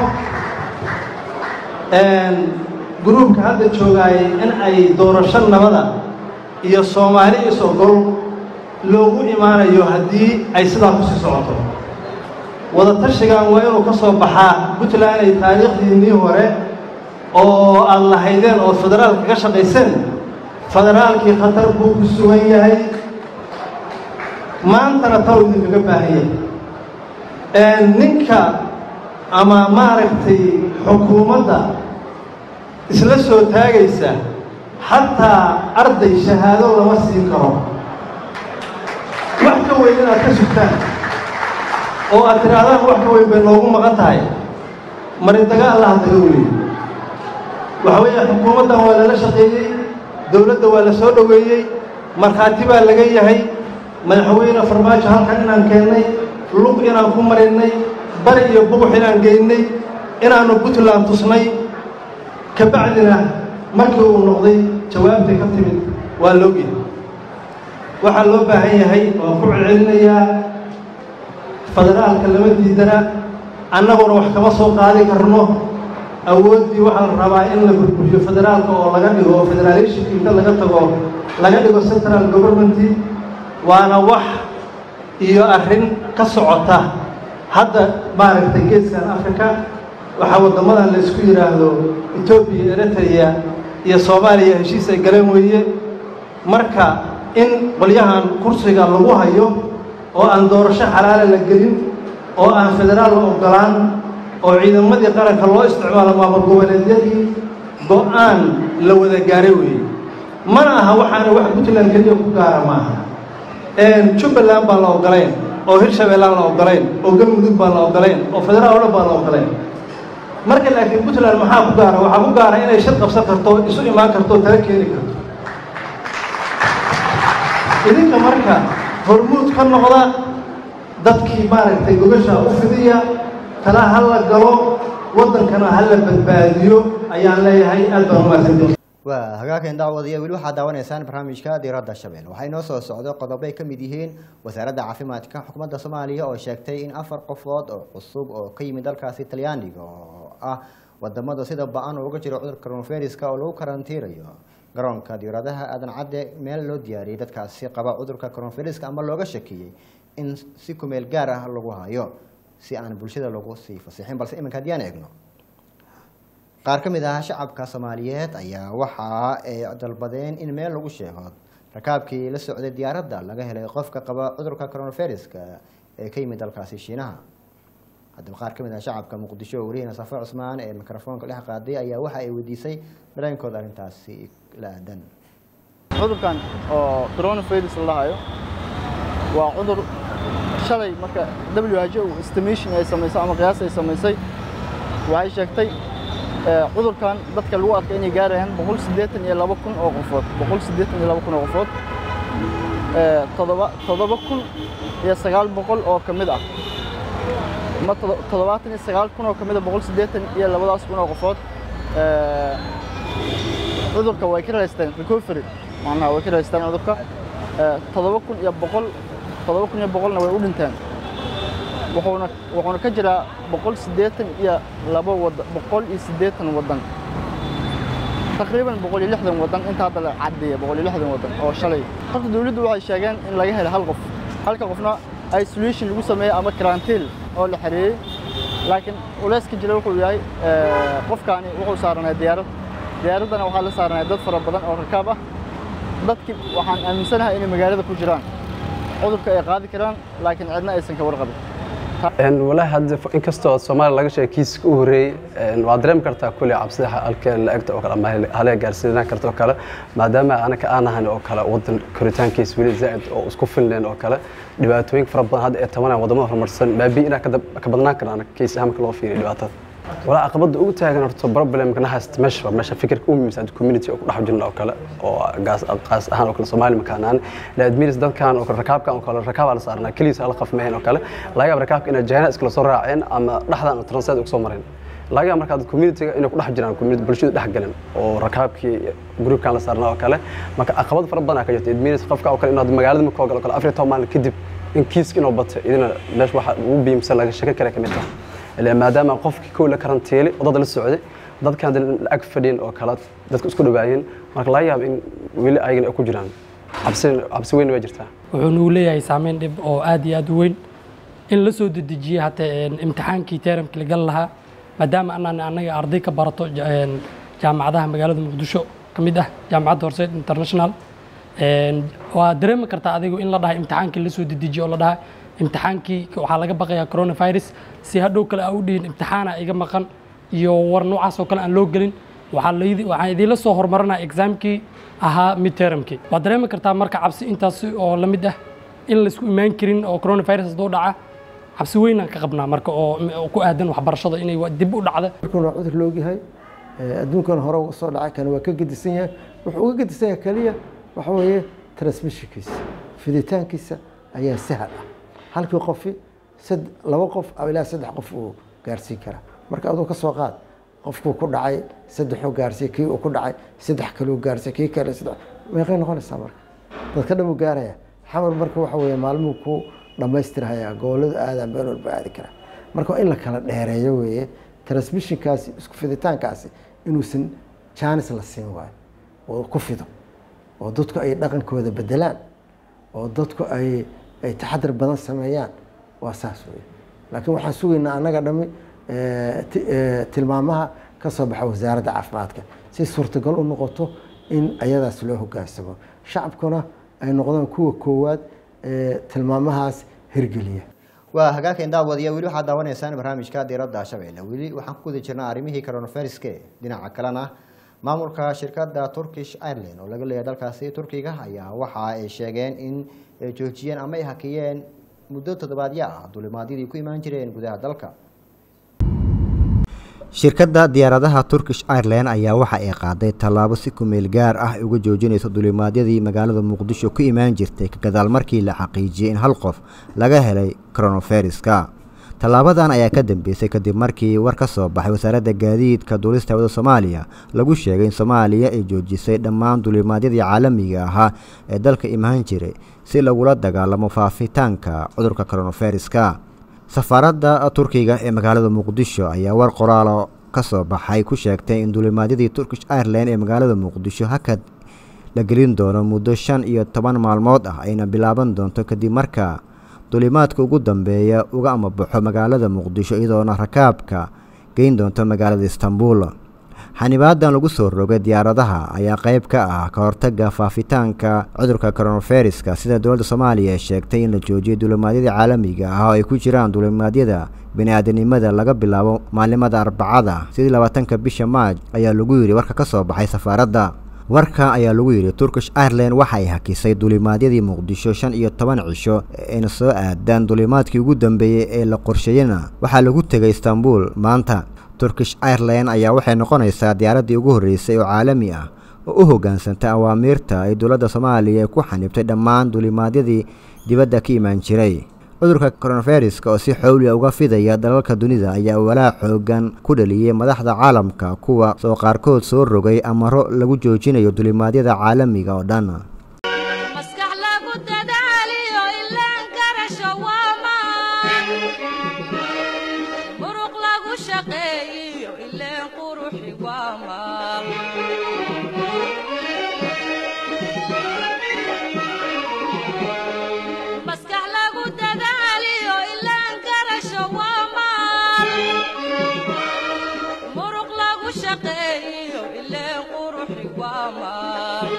gruubka hadda joogaayay in ay doorasho nabada iyo soomaali is-ogol loogu imaanayo haddii ay sidaa ku sii socoto wadatashigan waa inuu ka soo baxaa puntland ay taariikhdiinnii hore oo aad lahaydeen oo federaalka ka shaqayseen federaalkii khatar buu ku sugan yahay maantana taw idinkaga baahan yahay ninka ama maaragtay xukuumadda isla soo taagaysa xataa arday shahaado lama siin karo wax ka weyn inaad ka sugtaan oo aad tidhaahdaan wax ka weyn bay noogu maqan tahay marindaga allah daga weliyo waxa weeye xukuumaddan waa lala shaqeeyey dowladda waa la soo dhoweeyey markhaati baa laga yahay madaxweyne farmaajo halkan inaan keennay lug inaan ku marinnay bari iyo bugux inaan geynnay inaannu puntland tusnay ka bacdina markii uu noqday jawaabtay ka timid waa loogyahay waxaa loo baahan yahay waan ku celcelinayaa federaalka lama diidana annaguna wax kama soo qaadi karno awooddii waxaa la rabaa in la burburiyo federaalka oo laga dhigo oo federalishinka inta laga tago laga dhigo central governmenti waana wax iyo arrin ka socota hadda maaragtay geeskan africa waxaa waddamadan la isku yidhaahdo etoobiya eritrea iyo soomaaliya heshiis ay galeen weeye marka in qolyahan kursiga lagu hayo oo aan doorasho xalaala la gelin oo aan federaal la oggolaan oo ciidamadii qaranka loo isticmaalo maamul goboleedyadii go-aan la wada gaaray weeye mana aha waxaana wax puntland keliya ku gaara maaha jubbaland baan la ogolayn oo hirshabeellaan la ogolayn oo galmudug baan la ogolayn oo federaal o dhan baan la ogolayn marka laakiin puntland maxaa ku gaara waxaa ku gaara inay shir qabsan karto isu imaan karto tala keeni karto idinka marka hormuud ka noqda dadkii maaragtay gogasha u fidiya tala ha la galo waddankana ha la badbaadiyo ayaan leeyahay aad baan umahadsantahay waa hagaageen daawadayo weli waxaad daawanaysaan barnaamijka diiradda shabelle waxaa inoo soo socdo qodobo ay ka mid yihiin wasaaradda caafimaadka xukuumadda soomaaliya oo sheegtay in afar qofood oo cusub oo ka yimid dalkaasi talyaaniga oo ah wadamada sida ba-an uga jiro cudurka coronaviruska oo lagu karantiirayo garoonka diiradaha aadan cadde meel loo diyaariyey dadkaasi qaba cudurka coronaviruska ama looga shakiyey in si kumeel gaar ah lagu hayo si aan bulshada lagu sii fasixin balse iminka haddii aan eegno qaar ka mid ah shacabka soomaaliyeed ayaa waxa ay dalbadeen in meel lagu sheego rakaabkii la socday diyaaradda laga helay qofka qaba cudurka coronaviruska ee ka yimid dalkaasi shiinaha haddaba qaar ka mid ah shacabka muqdisho oo wariyahena safe cusmaan ee mikrofoonka dhex qaaday ayaa waxa ay weydiisay dareenkooda arrintaasi la aadan cudurkan oo coronavirus la dhahayo waa cudur shalay marka WHO estimation ay samaysay ama qiyaas ay samaysay waxay sheegtay cudurkan dadka lagu arkay inay gaarayaan boqol siddeetan iyo laba kun oo qofood boqol siddeetan iyo laba kun oo qofood todoba toddoba kun iyo sagaal boqol oo ka mid ah ama toddobaatan iyo sagaal kun oo ka mid ah boqol siddeetan iyo labadaas kun oo qofood cudurka way ka raysteen recovery macnaha way ka raysteen cudurka toddoba kun iyo boqol toddoba kun iyo boqolna way u dhinteen wuxuuna wuxuuna ka jiraa boqol siddeetan iyo laba wadan boqol iyo siddeetan wadan taqriiban boqol iyo lixdan wadan inta hadda la caddeeya boqol iyo lixdan wadan oo shalay horta dawladdu waxay sheegeen in laga helay hal qof halka qofna isolation lagu sameeyey ama karantiil oo la xareeyey laakiin culeyska jira wuxuu yahay qofkaani wuxuu saaranay diyaarad diyaaraddana waxaa la saaranay dad fara badan oo rakaab ah dadkii waxaan aaminsanahay inay magaalada ku jiraan cudurka ay qaadi karaan laakiin cidna aysan ka warqabin walaahi hadda inkastoo soomaaliya laga sheegay kiiska u horreeyey waad dareemi kartaa kulli cabsida halka la-egta oo kale ama halee gaarsiinaan karta oo kale maadaama anaka aan ahan oo kale wadan koritaankiisa weli zaa'id oo isku filneen oo kale dhibaatooyin fara badan hadda ee tabanaya wadamada horumarsan baabi inaa ka badnaan karna anaka kiis ahaan marka loo fiiriyo dhibaatada walaa caqabada ugu taagan horta problemka na haysta meesha meesha fikirka u muhiimsan community oo ku dhex jirna oo kale oo gaas qaas ahaan oo kale Soomaali makaanaan la admiris dadkan oo kale rakaabkan oo kale rakaab la saarnaa kaliis hal qaf meen oo kale laga yaab rakaabka inay jahana iskala soo raaceen ama dhaxdan translate ugu soo mareen laga yaab marka community inay ku dhex jiraan community bulshada dhex galan oo rakaabkii groupkan la saarnaa oo kale marka caqabad fara badan ka jirta admiris qofka oo kale inuu magaalada markoo galo kale afrika maalin kadib in kiiska inuu batay idina meesha waxa ugu biimsan laga shaka kale kamid tahay ilaa maadaama qofkii kow la karantiilay wadada la socday dadkan ag fadhiin oo kale dadka isku dhawaayeen marka laga yaabo in weli ayagana ay ku jiraan cabsi cabsi weyn waa jirtaa wuxuu nagu leeyahay saameyn dhib oo aad iyo aad u weyn in la soo dedejiyey hataa imtixaankii teeramkii la gal lahaa maadaama anaan annaga arday ka barato jaamacadaha magaalada muqdisho ka mid ah jaamacadda horseed international waa dareemi kartaa adigu in la dhahay imtixaankii la soo dedejiyo oo la dhahay imtixaankii waxaa laga baqayaa coronavirus si hadhow kale aa u dhihin imtixaana iga maqan iyo war noocaas oo kale aan loo gelin waxaan idiinla soo horumarinaya exaamkii ahaa midtermkii waad dareemi kartaa marka cabsi intaas oo la mid ah in laisku imaan karin oo coronavirus hadduu dhaca cabsi weynaan ka qabnaa marka oo ku aadan waxbarashada inay dib u dhacda waa cudur loogyahay adduunkan hore uga soo dhacay kana waa ka gedisan yahay wuxuu uga gedisan yahay keliya waxa weeye transmissionkiisa fiditaankiisa ayaa sahal ah halkii qofi laba qof ilaa saddex qof uu gaarsiin karaa marka aduu ka soo qaad qofkuu ku dhacay saddexuu gaarsiiy kii uu ku dhacay saddex kaleu gaarsiiy kii kale saddex meeqay noqonaysaa marka dadka dhan uu gaaraya xamar marka waxa weeye maalmuhu ku dhammaystirhayaa gobolladu aadaan meel walba aadi karaa marka waa in la kala dheereeyo weeye transmissionkaasi isku fiditaankaasi inuusan jaanis la siin waayo oo ku fido oo dadku ay dhaqankooda bedelaan oo dadku ay ay taxadar badan sameeyaan waa saas wey laakiin waxaan sugaynaa annaga dhami tilmaamaha ka soo baxa wasaaradda caafimaadka si suurtagal u noqoto in ayadaas loo hogaansamo shacabkuna ay noqdaan kuwa koowaad tilmaamahaas hirgeliya waa hagaagkan daawadiya weli waxaad daawanaysaan barnaamijka diiradda shabeelle weli waxaan ku guda jirnaa arrimihii coronaviruska dhinaca kalena maamulka shirkadda turkish ireland oo laga leeyahay dalkaasi turkiga ayaa waxa ay sheegeen in ay joojiyeen ama ay hakiyeen muddo toddobaadyo ah dulimaadyadii ku imaan jireen gudaha dalka shirkadda diyaaradaha turkish ireland ayaa waxa ay qaaday tallaabo si kumeel gaar ah ay uga joojinayso dulimaadyadii magaalada muqdisho ku imaan jirtay ka gadaal markii la xaqiijiyey in hal qof laga helay coronaviruska tallaabadan ayaa ka dambeysay kadib markii war ka soo baxay wasaaradda gaadiidka duulista hawada soomaaliya lagu sheegay in soomaaliya ay joojisay dhammaan dulimaadyadii caalamiga ahaa ee dalka imaan jiray si lagula dagaalamo faafitaanka cudurka coronaviruska safaaradda turkiga ee magaalada muqdisho ayaa war qoraalo ka soo baxay ku sheegtay in dulimaadyadii turkish ireland ee magaalada muqdisho hakad la gelin doono muddo shan iyo toban maalmood ah ayna bilaaban doonto kadib marka dulimaadka ugu dambeeya uga amabaxo magaalada muqdisho iyadoona rakaabka geyn doonto magaalada istanbul xanibaadan lagu soo rogay diyaaradaha ayaa qayb ka ah ka hortaga faafitaanka cudurka coronaviruska sida dowladda soomaaliya ay sheegtay in la joojiyay dulimaadyadii caalamiga ah oo ay ku jiraan dulimaadyada bini-aadanimada laga bilaabo maalimada arbacada sidii labaatanka bisha maaj ayaa lagu yidhi warka ka soo baxay safaaradda warka ayaa lagu yidhi turkish ireland waxa ay hakisay dulimaadyadii muqdisho shan iyo toban cisho ayna soo aadaan dulimaadkii ugu dambeeyey ee la qorsheeyena waxaa lagu tegay istanbul maanta turkish ireland ayaa waxay noqonaysaa diyaaraddii ugu horreysay oo caalami ah oo u hoggaansantay awaamiirta ay dowladda soomaaliya ku xanibtay dhammaan dulimaadyadii dibadda ka imaan jiray cudurka coronaviruska oo si xowliya uga fidaya dalalka dunida ayaa walaa xoogan ku dhaliyey madaxda caalamka kuwa soo qaarkood soo rogay amaro lagu joojinayo dulimaadyada caalamiga oo dhan maskax lagu dadaaliyo ilaan garasho waa maan muruq lagu shaqeeyiyo ileen quruxi waa maal maskax lagu dadaaliyo ilaan garasho waa maal muruq lagu shaqeeyiyo ileen quruxi waa maal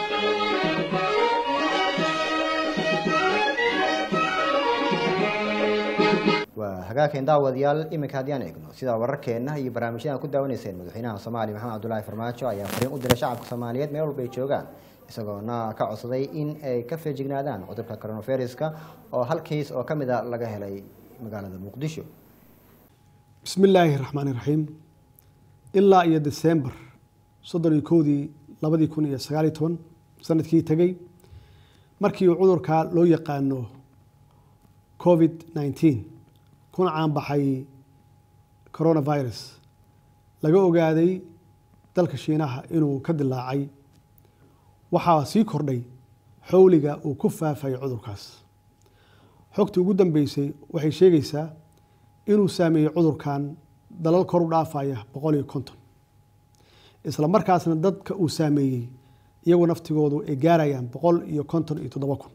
waa hagaagkan daawadayaal iminka haddii aan eegno sida wararkeenna iyo barnaamijyada ku daawanayseen madaxweynaha soomaaliya maxamed cabdulaahi farmaajo ayaa fariin u diray shacabka soomaaliyeed meel walba ay joogaan isagoona ka codsaday in ay ka feejignaadaan cudurka coronaviruska oo hal kiis oo ka mid a laga helay magaalada muqdisho bismi illaahi raxmaani raxiim ilaa iyo desembar soddon iyo kowdii labadii kun iyo sagaaliyo toban sanadkii tegey markii uu cudurka loo yaqaano covid nneteen kuna caanbaxay coronavirus laga ogaaday dalka shiinaha inuu ka dilaacay waxaa sii kordhay xowliga uu ku faafay cudurkaas xogtii ugu dambeysay waxay sheegaysaa inuu saameeyey cudurkan dalal kor u dhaafaya boqol iyo konton isla markaasna dadka uu saameeyey iyagu naftigoodu ay gaarayaan boqol iyo konton iyo toddoba kun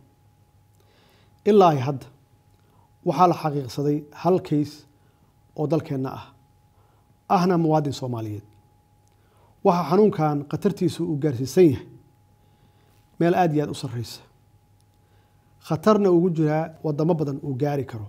ilaa hadda waxaa la xaqiiqsaday hal kays oo dalkeenna ah ahna muwaadin soomaaliyeed waxaa xanuunkan khatartiisu uu gaarsiisan yahay meel aada iyo aada u sarreysa khatarna ugu jiraa wadamo badan uu gaari karo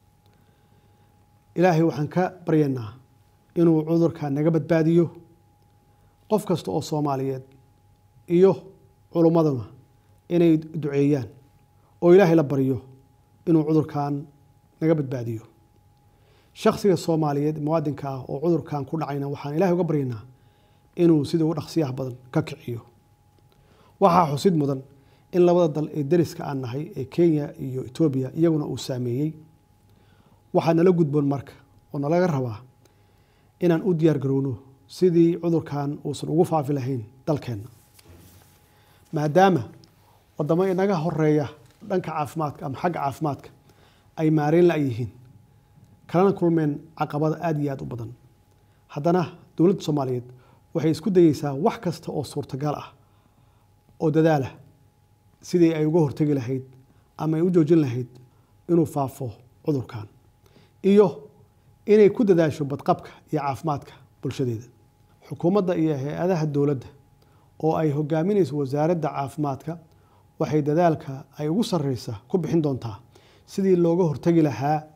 ilaahay waxaan ka baryaynaa inuu cudurka naga badbaadiyo qof kasta oo soomaaliyeed iyo culummaduna inay duceeyaan oo ilaahay la baryo inuu cudurkan naga badbaadiyo shaksiga soomaaliyeed muwaadinka ah oo cudurkan ku dhacayna waxaan ilahay uga baryaynaa inuu sida ugu dhaqsiyaha badan ka kiciyo waxaa xusid mudan in labada dal ee dariska aan nahay ee kenya iyo etoobiya iyaguna uu saameeyey waxaa nala gudboon marka oo nalaga rabaa inaan u diyaar garowno sidii cudurkan uusan ugu faafi lahayn dalkeenna maadaama wadamo inaga horeeya dhanka caafimaadka ama xagga caafimaadka ay maareyn la yihiin kalana kulmeen caqabada aada iyo aada u badan haddana dowladda soomaaliyeed waxay isku dayeysaa wax kasta oo suurtagal ah oo dadaalah sidii ay uga hortegi lahayd ama ay u joojin lahayd inuu faafo cudurkan iyo inay ku dadaasho badqabka iyo caafimaadka bulshadeeda xukuumadda iyo hay-adaha dowladda oo ay hogaaminayso wasaaradda caafimaadka waxay dadaalka ay ugu sarreysa ku bixin doontaa sidii looga hortegi lahaa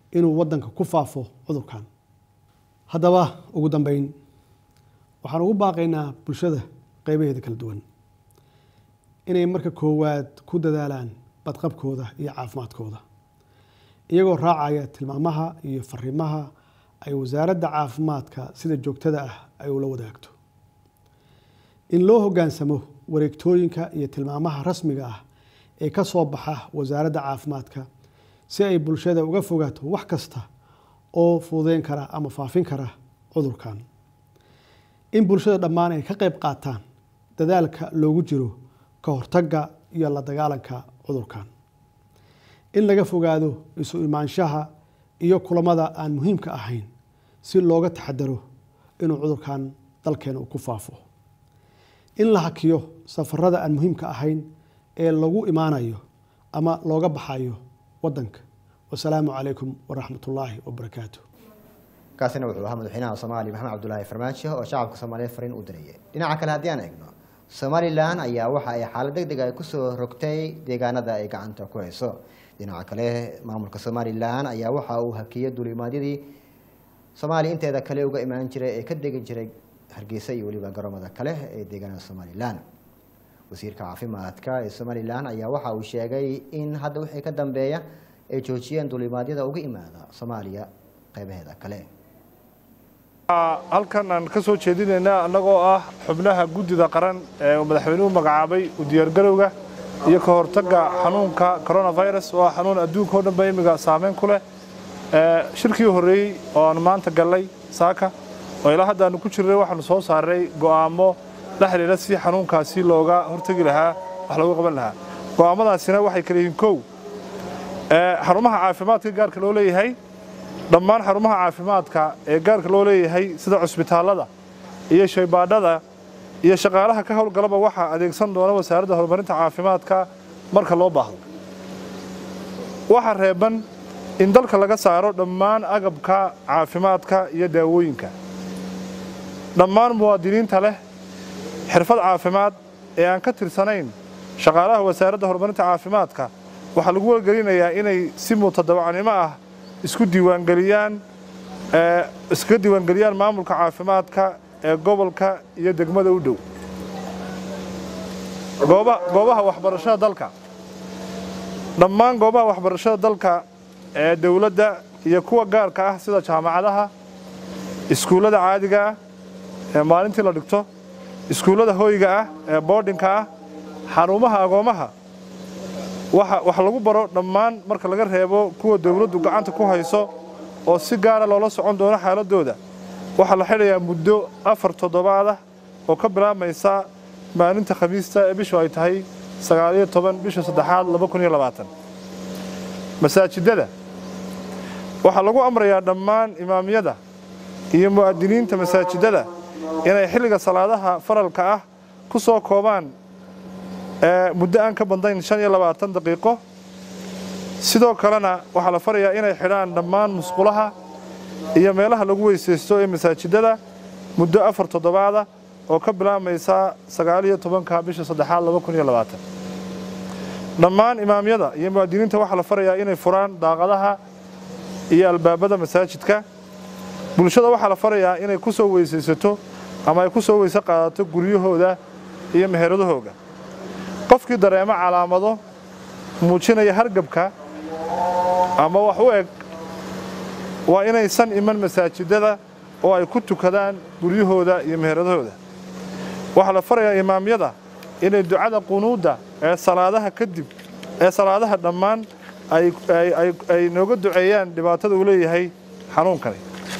inuu waddanka ku faafo cudurkan haddaba ugu dambeyn waxaan ugu baaqaynaa bulshada qeybaheeda kala duwan inay marka koowaad ku dadaalaan badqabkooda iyo caafimaadkooda iyagoo raacaya tilmaamaha iyo fariimaha ay wasaaradda caafimaadka sida joogtada ah ay ula wadaagto in loo hoggaansamo wareegtooyinka iyo tilmaamaha rasmiga ah ee ka soo baxa wasaaradda caafimaadka si ay bulshada uga fogaato wax kasta oo fududeyn kara ama faafin kara cudurkan in bulshada dhammaan ay ka qayb qaataan dadaalka loogu jiro ka hortagga iyo la dagaalanka cudurkan in laga fogaado isu imaanshaha iyo kulamada aan muhiimka ahayn si looga taxadaro inuu cudurkan dalkeena uu ku faafo in la hakiyo safarada aan muhiimka ahayn ee lagu imaanayo ama looga baxayo wadanka wasalaamu calaykum waraxmat ullaahi wabarakaatu kaasina wuxuu ahaa madaxweynaha soomaaliya maxamed cabdulaahi farmaajo oo shacabka soomaaliyeed fariin u dirayay dhinaca kale haddii aan eegno somalilan ayaa waxa ay xaalad deg deg ay kusoo rogtay deegaanada ay gacanta ku hayso dhinaca kale maamulka somalilan ayaa waxa uu hakiyay duulimaadyadii soomaaliya inteeda kale uga imaan jiray ee ka degi jiray hargeysa iyo weliba garoomada kale ee deegaanada somalilan wasiirka caafimaadka ee somalilan ayaa waxa uu sheegay in hadda wixii ka dambeeya ay joojiyeen duulimaadyada uga imaada soomaaliya qeybaheeda kale halkan aan ka soo jeedinaynaa annagoo ah xubnaha guddida qaran ee uu madaxweynuhu magacaabay u diyaargarowga iyo ka hortagga xanuunka coronavirus oo ah xanuun adduunka oo dhanba imiga saameyn ku leh shirkii horreeyey oo aanu maanta gallay saaka oo ilaa hadda aanu ku jirnay waxaanu soo saaray go'aamo la xidhiidha si xanuunkaasi looga hortegi lahaa wax looga qaban lahaa go'aamadaasina waxay kala yihiin kow xarumaha caafimaadka gaarka loo leeyahay dhammaan xarumaha caafimaadka ee gaarka loo leeyahay sida cusbitaallada iyo shaybaadhada iyo shaqaalaha ka howlgalaba waxaa adeegsan doona wasaaradda horumarinta caafimaadka marka loo baahdo waxaa reeban in dalka laga saaro dhammaan agabka caafimaadka iyo daawooyinka dhammaan muwaadiniinta leh xirfad caafimaad ee aan ka tirsanayn shaqaalaha wasaaradda horumarinta caafimaadka waxaa lagu wargelinayaa inay si mutadawacnimo ah isku diiwaangeliyaan iskaga diiwaangeliyaan maamulka caafimaadka ee gobolka iyo degmada u dhow goobaha waxbarashada dalka dhammaan goobaha waxbarashada dalka ee dowladda iyo kuwa gaarka ah sida jaamacadaha iskuullada caadiga ah ee maalintii la dhigto iskuullada hoyga ah ee boodhinka ah xarumaha agoomaha wax lagu baro dhammaan marka laga reebo kuwa dowladdu gacanta ku hayso oo si gaara loola socon doono xaaladooda waxaa la xidhayaa muddo afar toddobaad ah oo ka bilaabmaysa maalinta khamiista ee bishu ay tahay sagaaliyo toban bisha saddexaad laba kun iyo labaatan masaajidada waxaa lagu amrayaa dhammaan imaamyada iyo mu'adiniinta masaajidada inay xilliga salaadaha faralka ah ku soo koobaan muddo aan ka badnayn shan iyo labaatan daqiiqo sidoo kalena waxaa la farayaa inay xidhaan dhammaan musqulaha iyo meelaha lagu weysaysto ee masaajidada muddo afar toddobaada oo ka bilaabmaysa sagaaliyo tobanka bisha saddexaad laba kun iyo labaatan dhammaan imaamyada iyo muwaadiniinta waxaa la farayaa inay furaan daaqadaha iyo albaabada masaajidka bulshada waxaa la farayaa inay ku soo weysaysato ama ay ku soo weyse qaadato guryahooda iyo meheradahooga qofkii dareemo calaamado muujinaya hargabka ama wax u eg waa inaysan iman masaajidada oo ay ku tukadaan guryahooda iyo meheradahooda waxaa la farayaa imaamyada inay ducada qunuudda ee salaadaha kadib ee salaadaha dhammaan ay nooga duceeyaan dhibaatada uu leeyahay xanuunkani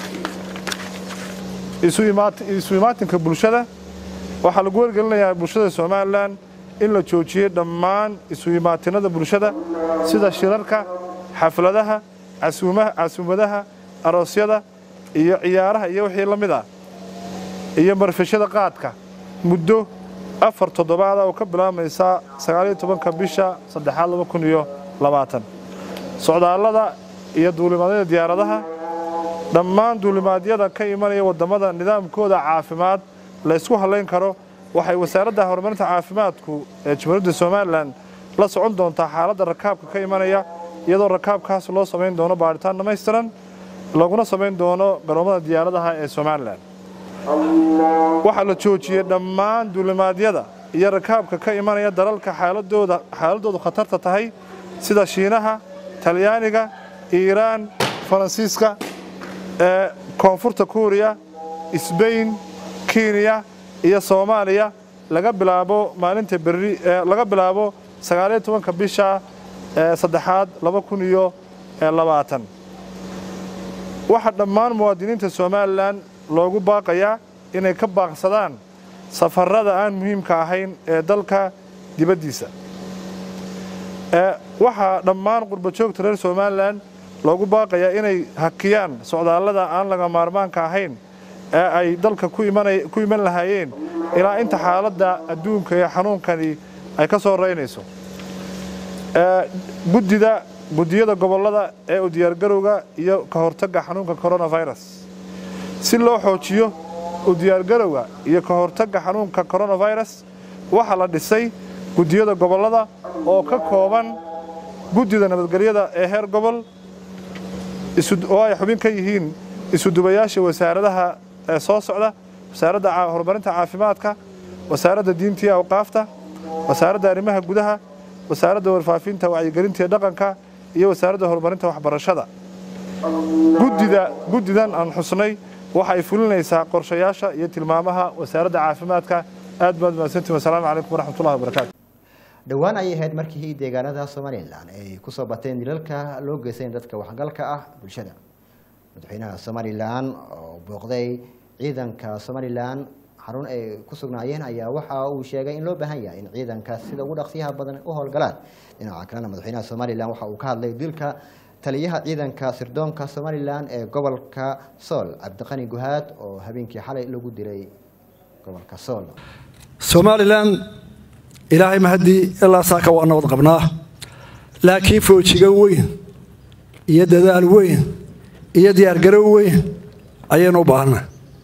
isu imaatinka bulshada waxaa lagu wargelinayaa bulshada somalilan in la joojiyey dhammaan isu imaatinada bulshada sida shirarka xafladaha casuumadaha aroosyada iyo ciyaaraha iyo wixii la mid ah iyo marfishada qaadka muddo afar toddobaada oo ka bilaabmaysa sagaaliyo tobanka bisha saddexaad laba kun iyo labaatan socdaallada iyo duulimaadyada diyaaradaha dhammaan duulimaadyada ka imanaya waddamada nidaamkooda caafimaad la ysku hallayn karo waxay wasaaradda horumarinta caafimaadku ee jamhuuriyadda somalilan la socon doontaa xaaladda rakaabka ka imanaya iyadoo rakaabkaas loo samayn doono baadhitaan dhammaystiran laguna samayn doono garoomada diyaaradaha ee somalilan waxaa la joojiyey dhammaan duulimaadyada iyo rakaabka ka imanaya dalalka xaaladooda xaaladoodu khatarta tahay sida shiinaha talyaaniga iiraan faransiiska ee koonfurta kuuriya sbain kenya iyo soomaaliya laga bilaabo maalinta berri laga bilaabo sagaaliyo tobanka bisha saddexaad laba kun iyo labaatan waxaa dhammaan muwaadiniinta somalilan loogu baaqayaa inay ka baaqsadaan safarada aan muhiimka ahayn ee dalka dibaddiisa waxaa dhammaan qurbajoogta reer somalilan loogu baaqayaa inay hakiyaan socdaallada aan laga maarmaanka ahayn ee ay dalka ku iman lahaayeen ilaa inta xaaladda adduunka ee xanuunkani ay ka soo raynayso guddida guddiyada gobollada ee u diyaargarowga iyo ka hortagga xanuunka coronavirus si loo xoojiyo u diyaargarowga iyo ka hortagga xanuunka coronavirus waxaa la dhisay guddiyada gobollada oo ka kooban guddida nabadgelyada ee heer gobol oo ay xubin ka yihiin isudubayaasha wasaaradaha ee soo socda wasaaradda horumarinta caafimaadka wasaaradda diinta iyo awqaafta wasaaradda arrimaha gudaha wasaaradda warfaafinta wacyigelinta iyo dhaqanka iyo wasaaradda horumarinta waxbarashada guddida guddidan aan xusnay waxa ay fulinaysaa qorshayaasha iyo tilmaamaha wasaaradda caafimaadka aad baad mahadsantiin wasalaamu calaykum waraxmatullahi wabarakaatu dhowaan ayay ahayd markii deegaanada somalilan ay kusoo bateen dilalka loo geysan dadka waxgalka ah bulshada madaxweynaha somalilan oo booqday ciidanka somalilan xarun ay ku sugnaayeen ayaa waxa uu sheegay in loo baahan yahay in ciidankaas sida ugu dhaqsiyaha badan u howlgalaan dhinaca kalena madaxweynaha somalilan waxa uu ka hadlay dilka taliyaha ciidanka sirdoonka somalilan ee gobolka sool cabdiqani guhaad oo habeenkii xalay lagu dilay gobolka sool somalilan ilaahay mahaddii ilaa saaka waa nabad qabnaa laakiin foojigan weyn iyo dadaal weyn iyo diyaargarow weyn ayaynu u baahanay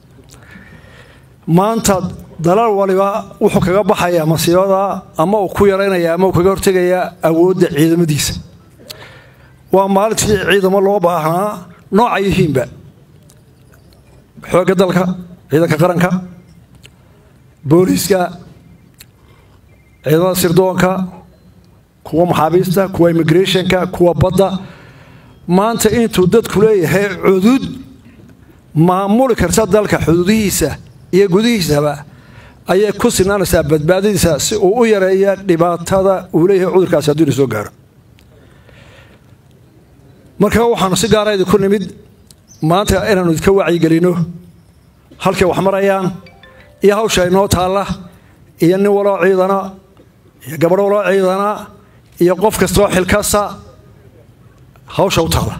maanta dalal waliba wuxuu kaga baxayaa masiibada ama uu ku yaraynaya ama uu kaga hortegayaa awoodda ciidamadiisa waa maalintii ciidamo loo baahnaa nooca yihiinba xoogga dalka ciidanka qaranka booliiska ciidamada sirdoonka kuwa maxaabiista kuwa immigrationka kuwa badda maanta intuu dadku leeyahay cudud maamuli karta dalka xuduudihiisa iyo gudihiisaba ayay ku sinaanaysaa badbaadadiisa si uu u yareeya dhibaatada uu leeyahay cudurkaasi hadduu ina soo gaaro marka waxaanu si gaara idinku nimid maanta inaanu idinka wacyigelino halkay wax marayaan iyo hawsha inoo taalla iyo nin waloo ciidana iyo gabadh waloo ciidana iyo qof kastoo xilkasa hawsha u taalla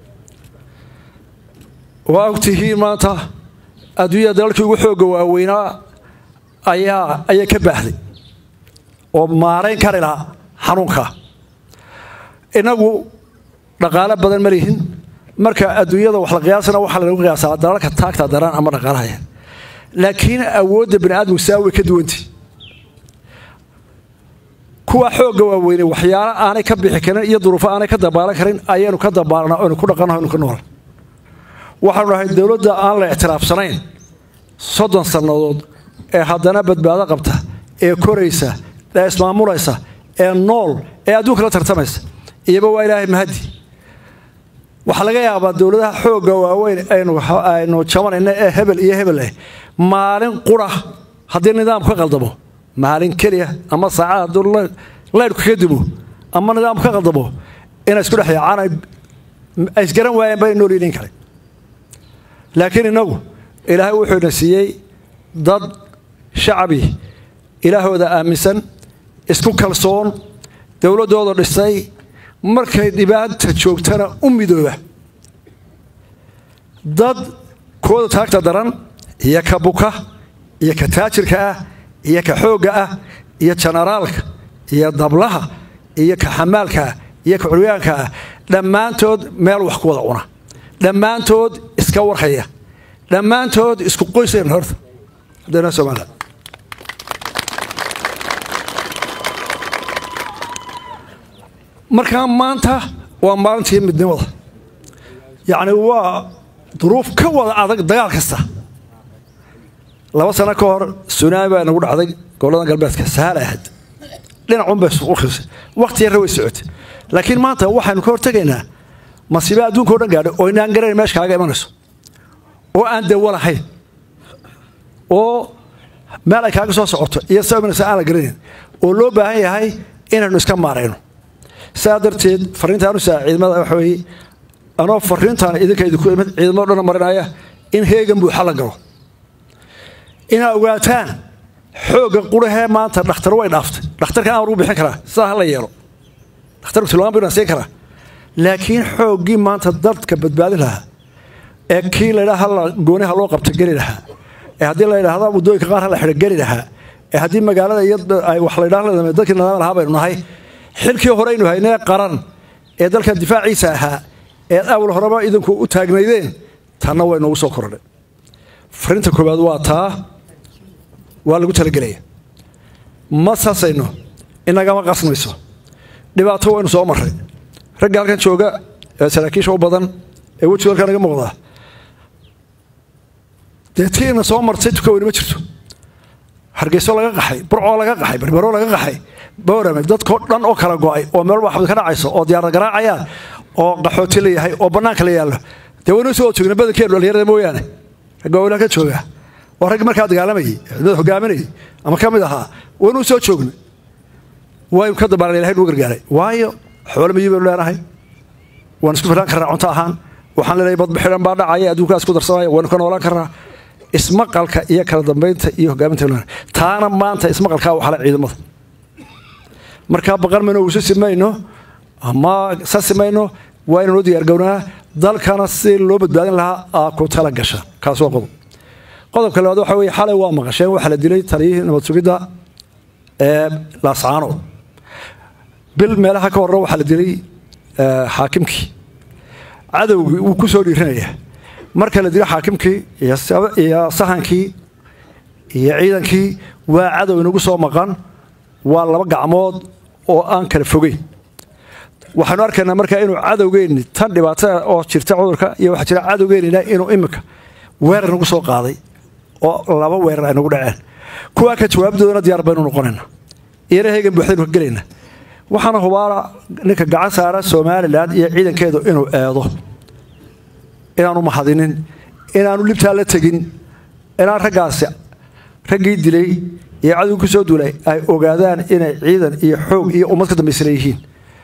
waa ogtihiin maanta adduunyada dalalkii ugu xoogga waaweynaa ayaa ayaa ka baahday oo maarayn kari lahaa xanuunka innagu dhaqaale badan ma lihin marka adduunyada wax la qiyaasana waxaa lagu qiyaasaa dalalka taagta daran ama dhaqaalahaya laakiin awoodda bani aadamku saa way ka duwantay kuwa xoogga waaweynay waxyaalo aanay ka bixi karin iyo duruufo aanay ka dabaalan karin ayaynu ka dabaalnaa oynu ku dhaqannaho oynu ka nool waxaanu nahay dowladda aan la ictiraafsanayn soddon sannadood ee haddana badbaado qabta ee koraysa ee ismaamulaysa ee nool ee adduunka la tartamaysa iyaba waa ilaahay mahadi waxaa laga yaabaa dowladaha xoogga waaweyn aynu jabanayna ee hebel iyo hebel eh maalin qura haddii nidaamku ka qaldamo maalin keliya ama saacad hadduu laydhku kaga dimo ama nidaamku ka qaldamo inay isku dhex yaacaan ay isgaran waayeen bay nool yihiin kale laakiin innagu ilaahay wuxuu ina siiyey dad shacabi ilaahooda aaminsan isku kalsoon dowladdooda dhisay markay dhibaata joogtana u midooba dad kooda taagta daran iyo ka buka iyo ka taajirka ah iyo ka xoogga ah iyo janaraalka iyo dablaha iyo ka xamaalka ah iyo ka curyaanka ah dhammaantood meel wax ku wada cuna dhammaantood iska warhaya dhammaantood isku qoyseen horta haddana somaliland markaa maanta waa maalintii midnimada yacni waa duruuf ka wada adag dagaal kasta laba sano ka hor sunaami baa nagu dhacday gobollada galbeedka sahaal ahayd dhinacun bay suquqisay waqti yarra way socotay laakiin maanta waxaynu ka hortegaynaa masiibe adduunka o dhan gaadhay oo inaan garanayn meesha kaaga imanayso oo aan dawo lahayn oo meel ay kaaga soo socoto iyo soo imanayso aan la garanayn oo loo baahan yahay inaynu iska maarayno saa darteed fariintaan u saa ciidamada waxa weeye anoo fariintaan idinka idinku imid ciidamado dhan marinaya in heegan buuxa la galo inaad ogaataan xoogga qurahee maanta dhakhtar way dhaaftay dhakhtarka aan lagu bixin karaa sidaa ha la yeelo dhakhtarku tilmaam buu siin karaa laakiin xooggii maanta dadka badbaadin lahaa ee kii laydhaa hala gooniha loo qabta geli lahaa ee haddii la yidhaahda waddooyinka qaar ha la xidha geli lahaa ee haddii magaalada iyo wax la yidhaha dadkii nidaam lahaa baynu nahay xilkii horeynu haynee qaran ee dalkan difaaciisa ahaa ee awal horeba idinku u taagnaydeen tanna way noogu soo korodhay fariinta koowaad waa taa waa lagu talagelaya ma sasayno inagama qasmayso dhibaato waynu soo marray ragga halkan jooga ee saraakiisha u badan ee wejiga halkan naga muuqdaa dee tiina soo martay tuka weyni ma jirto hargeyso laga qaxay burcoo laga qaxay berbero laga qaxay boorame dadkoo dhan oo kala go'ay oo meel waxbad ka dhacayso oo diyaarad garaacayaan oo qaxooti la yahay oo bannaanka la yaallo dee waynu soo joogna badankeenu dhallinyarada mooyaane ragga waa halkan jooga waa raggi markaa dagaalamayay ciidamada hogaaminayay ama ka mid ahaa waynu soo joogna waynu ka dabaalan ilahay nuu gargaaray waayo xoolo miyi baynu leenahay waan isku filaan karnaa cunto ahaan waxaan leenahay badbixidan baa dhacaya adduunkaas ku darsamaya waynu ka noolaan karnaa ismaqalka iyo kala dambaynta iyo hogaaminta taana maanta ismaqalkaa waxala ciidamada markaa baqan mayno usasi mayno ama sasi mayno waa inaan u diyaargownaa dalkana si loo badbaadin lahaa aa ku tala gasha kaas waa qodob qodobka labaad waxa weye xalay waa maqasheen waxaa la dilay taliyihii nabad sugidda ee laascaanood bil meelaha ka horre waxaa la dilay xaakimkii cadowgii wuu ku soo dhiiranaya marka la dilo xaakimkii iyo sahankii iyo ciidankii waa cadow inagu soo maqan waa laba gacmood oo aan kala fogeyn waxaanu arkaynaa markaa inuu cadowgeenni tan dhibaatada oo jirta cudurka iyo waxaa jira cadowgeennina inuu iminka weerar nagu soo qaaday oo laba weerar ay nagu dhaceen kuwaa ka jawaabdoodana diyaar baynu noqonayna iyana heegan buuxdaynu ka gelayna waxaana hubaala ninka gacan saara somalilan iyo ciidankeedu inuu eedo inaanu mahadinin inaanu libtaa la tegin inaan raggaasi raggii dilay iyo cadowgii ku soo duulay ay ogaadaan inay ciidan iyo xoog iyo ummad ka dambaysana yihiin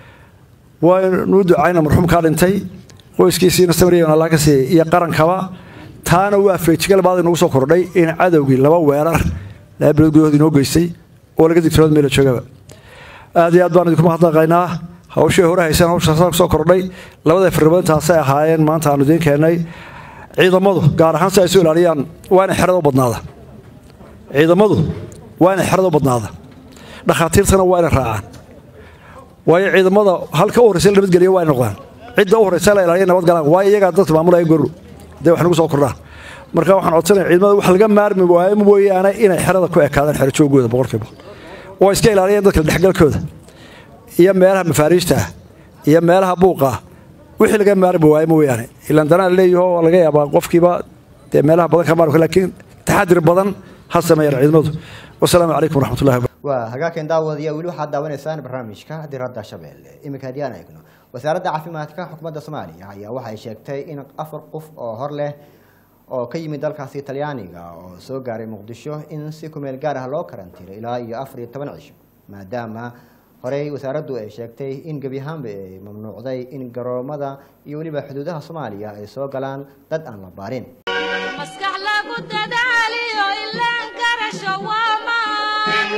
waynuu ducayna marxuumkaa dhintay qoyskiisiina samriyan allah ka siiyey iyo qarankaba taana waa feejigal baad inagu soo kordhay in cadowgii laba weerar laba bilood gudahood inoo geystay oo laga digtoood meela joogaba aad iyo aad baan idinku mahadnaqaynaa hawshii hore hayseen hawsha soo kordhay labada firribaintaasay ahaayeen maanta aanu idiin keennay ciidamadu gaar ahaan si ay soo ilaaliyaan waa inay xerada u badnaada ciidamadu waa inay xerada u badnaada dhakhaatiirtana waa inay raacaan waayo ciidamada halka u horreysa la nabadgeliya waa inay noqdaan cidda u horreysa la ilaaliya nabad galaan waayo iyagaa dadka maamulaya goru dee wax nagu soo kordhaan marka waxaan codsanaya ciidamada wax laga maarmi waayo mooyaane inay xerada ku ekaadaan xero joogooda boqolkiiba oo iska ilaaliyaan dadka dhexgalkooda iyo meelaha mafaariijta ah iyo meelaha buuqa ah wixii laga maarmi waayo mooyaane ilaan danaa leeyaho laga yaabaa qofkiiba dee meelaha badan ka maarmi laakiin taxadir badan ha sameeyaan ciidamadu wasalaamu calaykum waraxmatullahi waa hagaagkan daawadiya weli waxaad daawanaysaan barnaamijka diradda shabeelle iminka haddii aan eegno wasaaradda caafimaadka xukuumadda soomaaliya ayaa waxay sheegtay in afar qof oo hor leh oo ka yimid dalkaasi talyaaniga oo soo gaaray muqdisho in si kumeel gaar ah loo karantiiro ilaa iyo afar iyo toban cisho maadaama horey wasaaraddu ay sheegtay in gebi ahaanba ay mamnuucday in garoomada iyo weliba xuduudaha soomaaliya ay soo galaan dad aan la baarin maskax lagu dadaaliyo ilaan garasho waa maan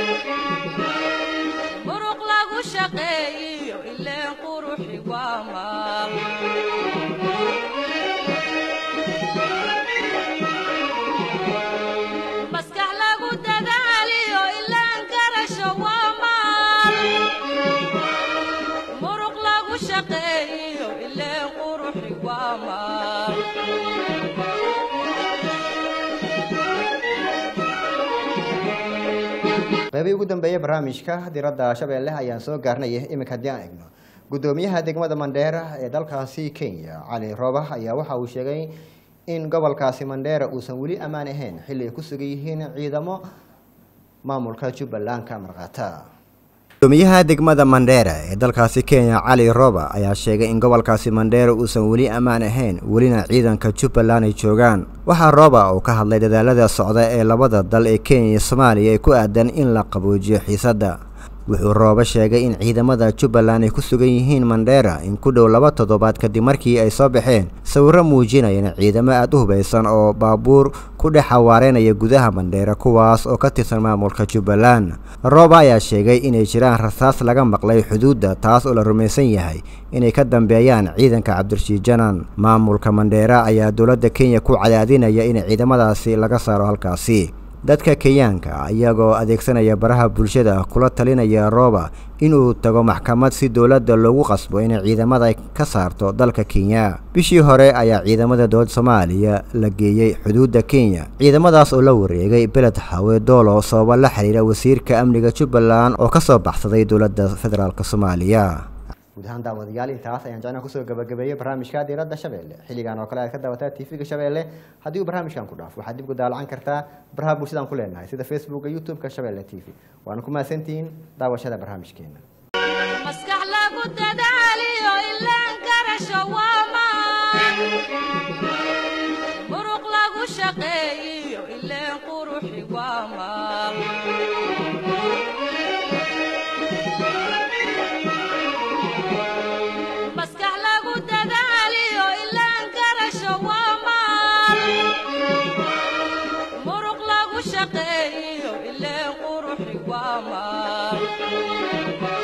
muruq lagu shaqeeyiyo ileen quruxi waa maal maskax lagu dadaaliyo ilaan garasho waa maal muruq lagu shaqeeyiyo ileen quruxi waa maal qeybii ugu dambeeyey barnaamijka diradda shabeelle ayaan soo gaarnaya iminka haddii aan eegno gudoomiyaha degmada mandheera ee dalkaasi kenya cali rooba ayaa waxa uu sheegay in gobolkaasi mandheera uusan weli ammaan ahayn xilli ay ku sugan yihiin ciidamo maamulka jubbaland ka marqaata gudoomiyaha degmada mandheera ee dalkaasi kenya cali roba ayaa sheegay in gobolkaasi mandheera uusan weli ammaan ahayn welina ciidanka jubbaland ay joogaan waxaa roba uu ka hadlay dadaalada socda ee labada dal ee kenya iyo soomaaliya ee ku aadan in la qaboojiyo xiisadda wuxuu rooba sheegay in ciidamada jubbaland ay ku sugan yihiin mandheera in ku dhow laba toddobaad kadib markii ay soo baxeen sawirro muujinayana ciidamo aada u hubaysan oo baabuur ku dhex xawaareynaya gudaha mandheera kuwaas oo ka tirsan maamulka jubbaland rooba ayaa sheegay inay jiraan rasaas laga maqlay xuduudda taas oo la rumaysan yahay inay ka dambeeyaan ciidanka cabdirashiid janan maamulka mandheera ayaa dowladda kenya ku cadaadinaya in ciidamadaasi laga saaro halkaasi dadka kenyaanka iyagoo adeegsanaya baraha bulshada kula talinaya rooba inuu tago maxkamad si dowladda loogu qasbo inay ciidamada ka saarto dalka kenya bishii hore ayaa ciidamada dowladda soomaaliya la geeyey xuduudda kenya ciidamadaas oo la wareegay beled hawe doolo sababo la xiriira wasiirka amniga jubbaland oo ka soo baxsaday dowladda federaalk soomaaliya guud ahaan daawadayaal intaas ayaan jecnaa kusoo gabagabeeyey barnaamijka diiradda shabeelle xilligan oo kale aad ka daawataa tv-ga shabeelle haddii uu barnaamijkan ku dhaafo waxaad dib ku daalacan kartaa baraha bulshadaan ku leenahay sida facebooka youtube-ka shabeelle t v waana ku mahadsantihiin daawashada barnaamijkeena maskax lagu dadaaliyo ilaan garasho waamaan muruq lagu shaqeeyiyo ileen quruxi waamaan maskax lagu dadaaliyo ilaan garasho waamaan muruq lagu shaqeeyiyo ileen quruxi waamaan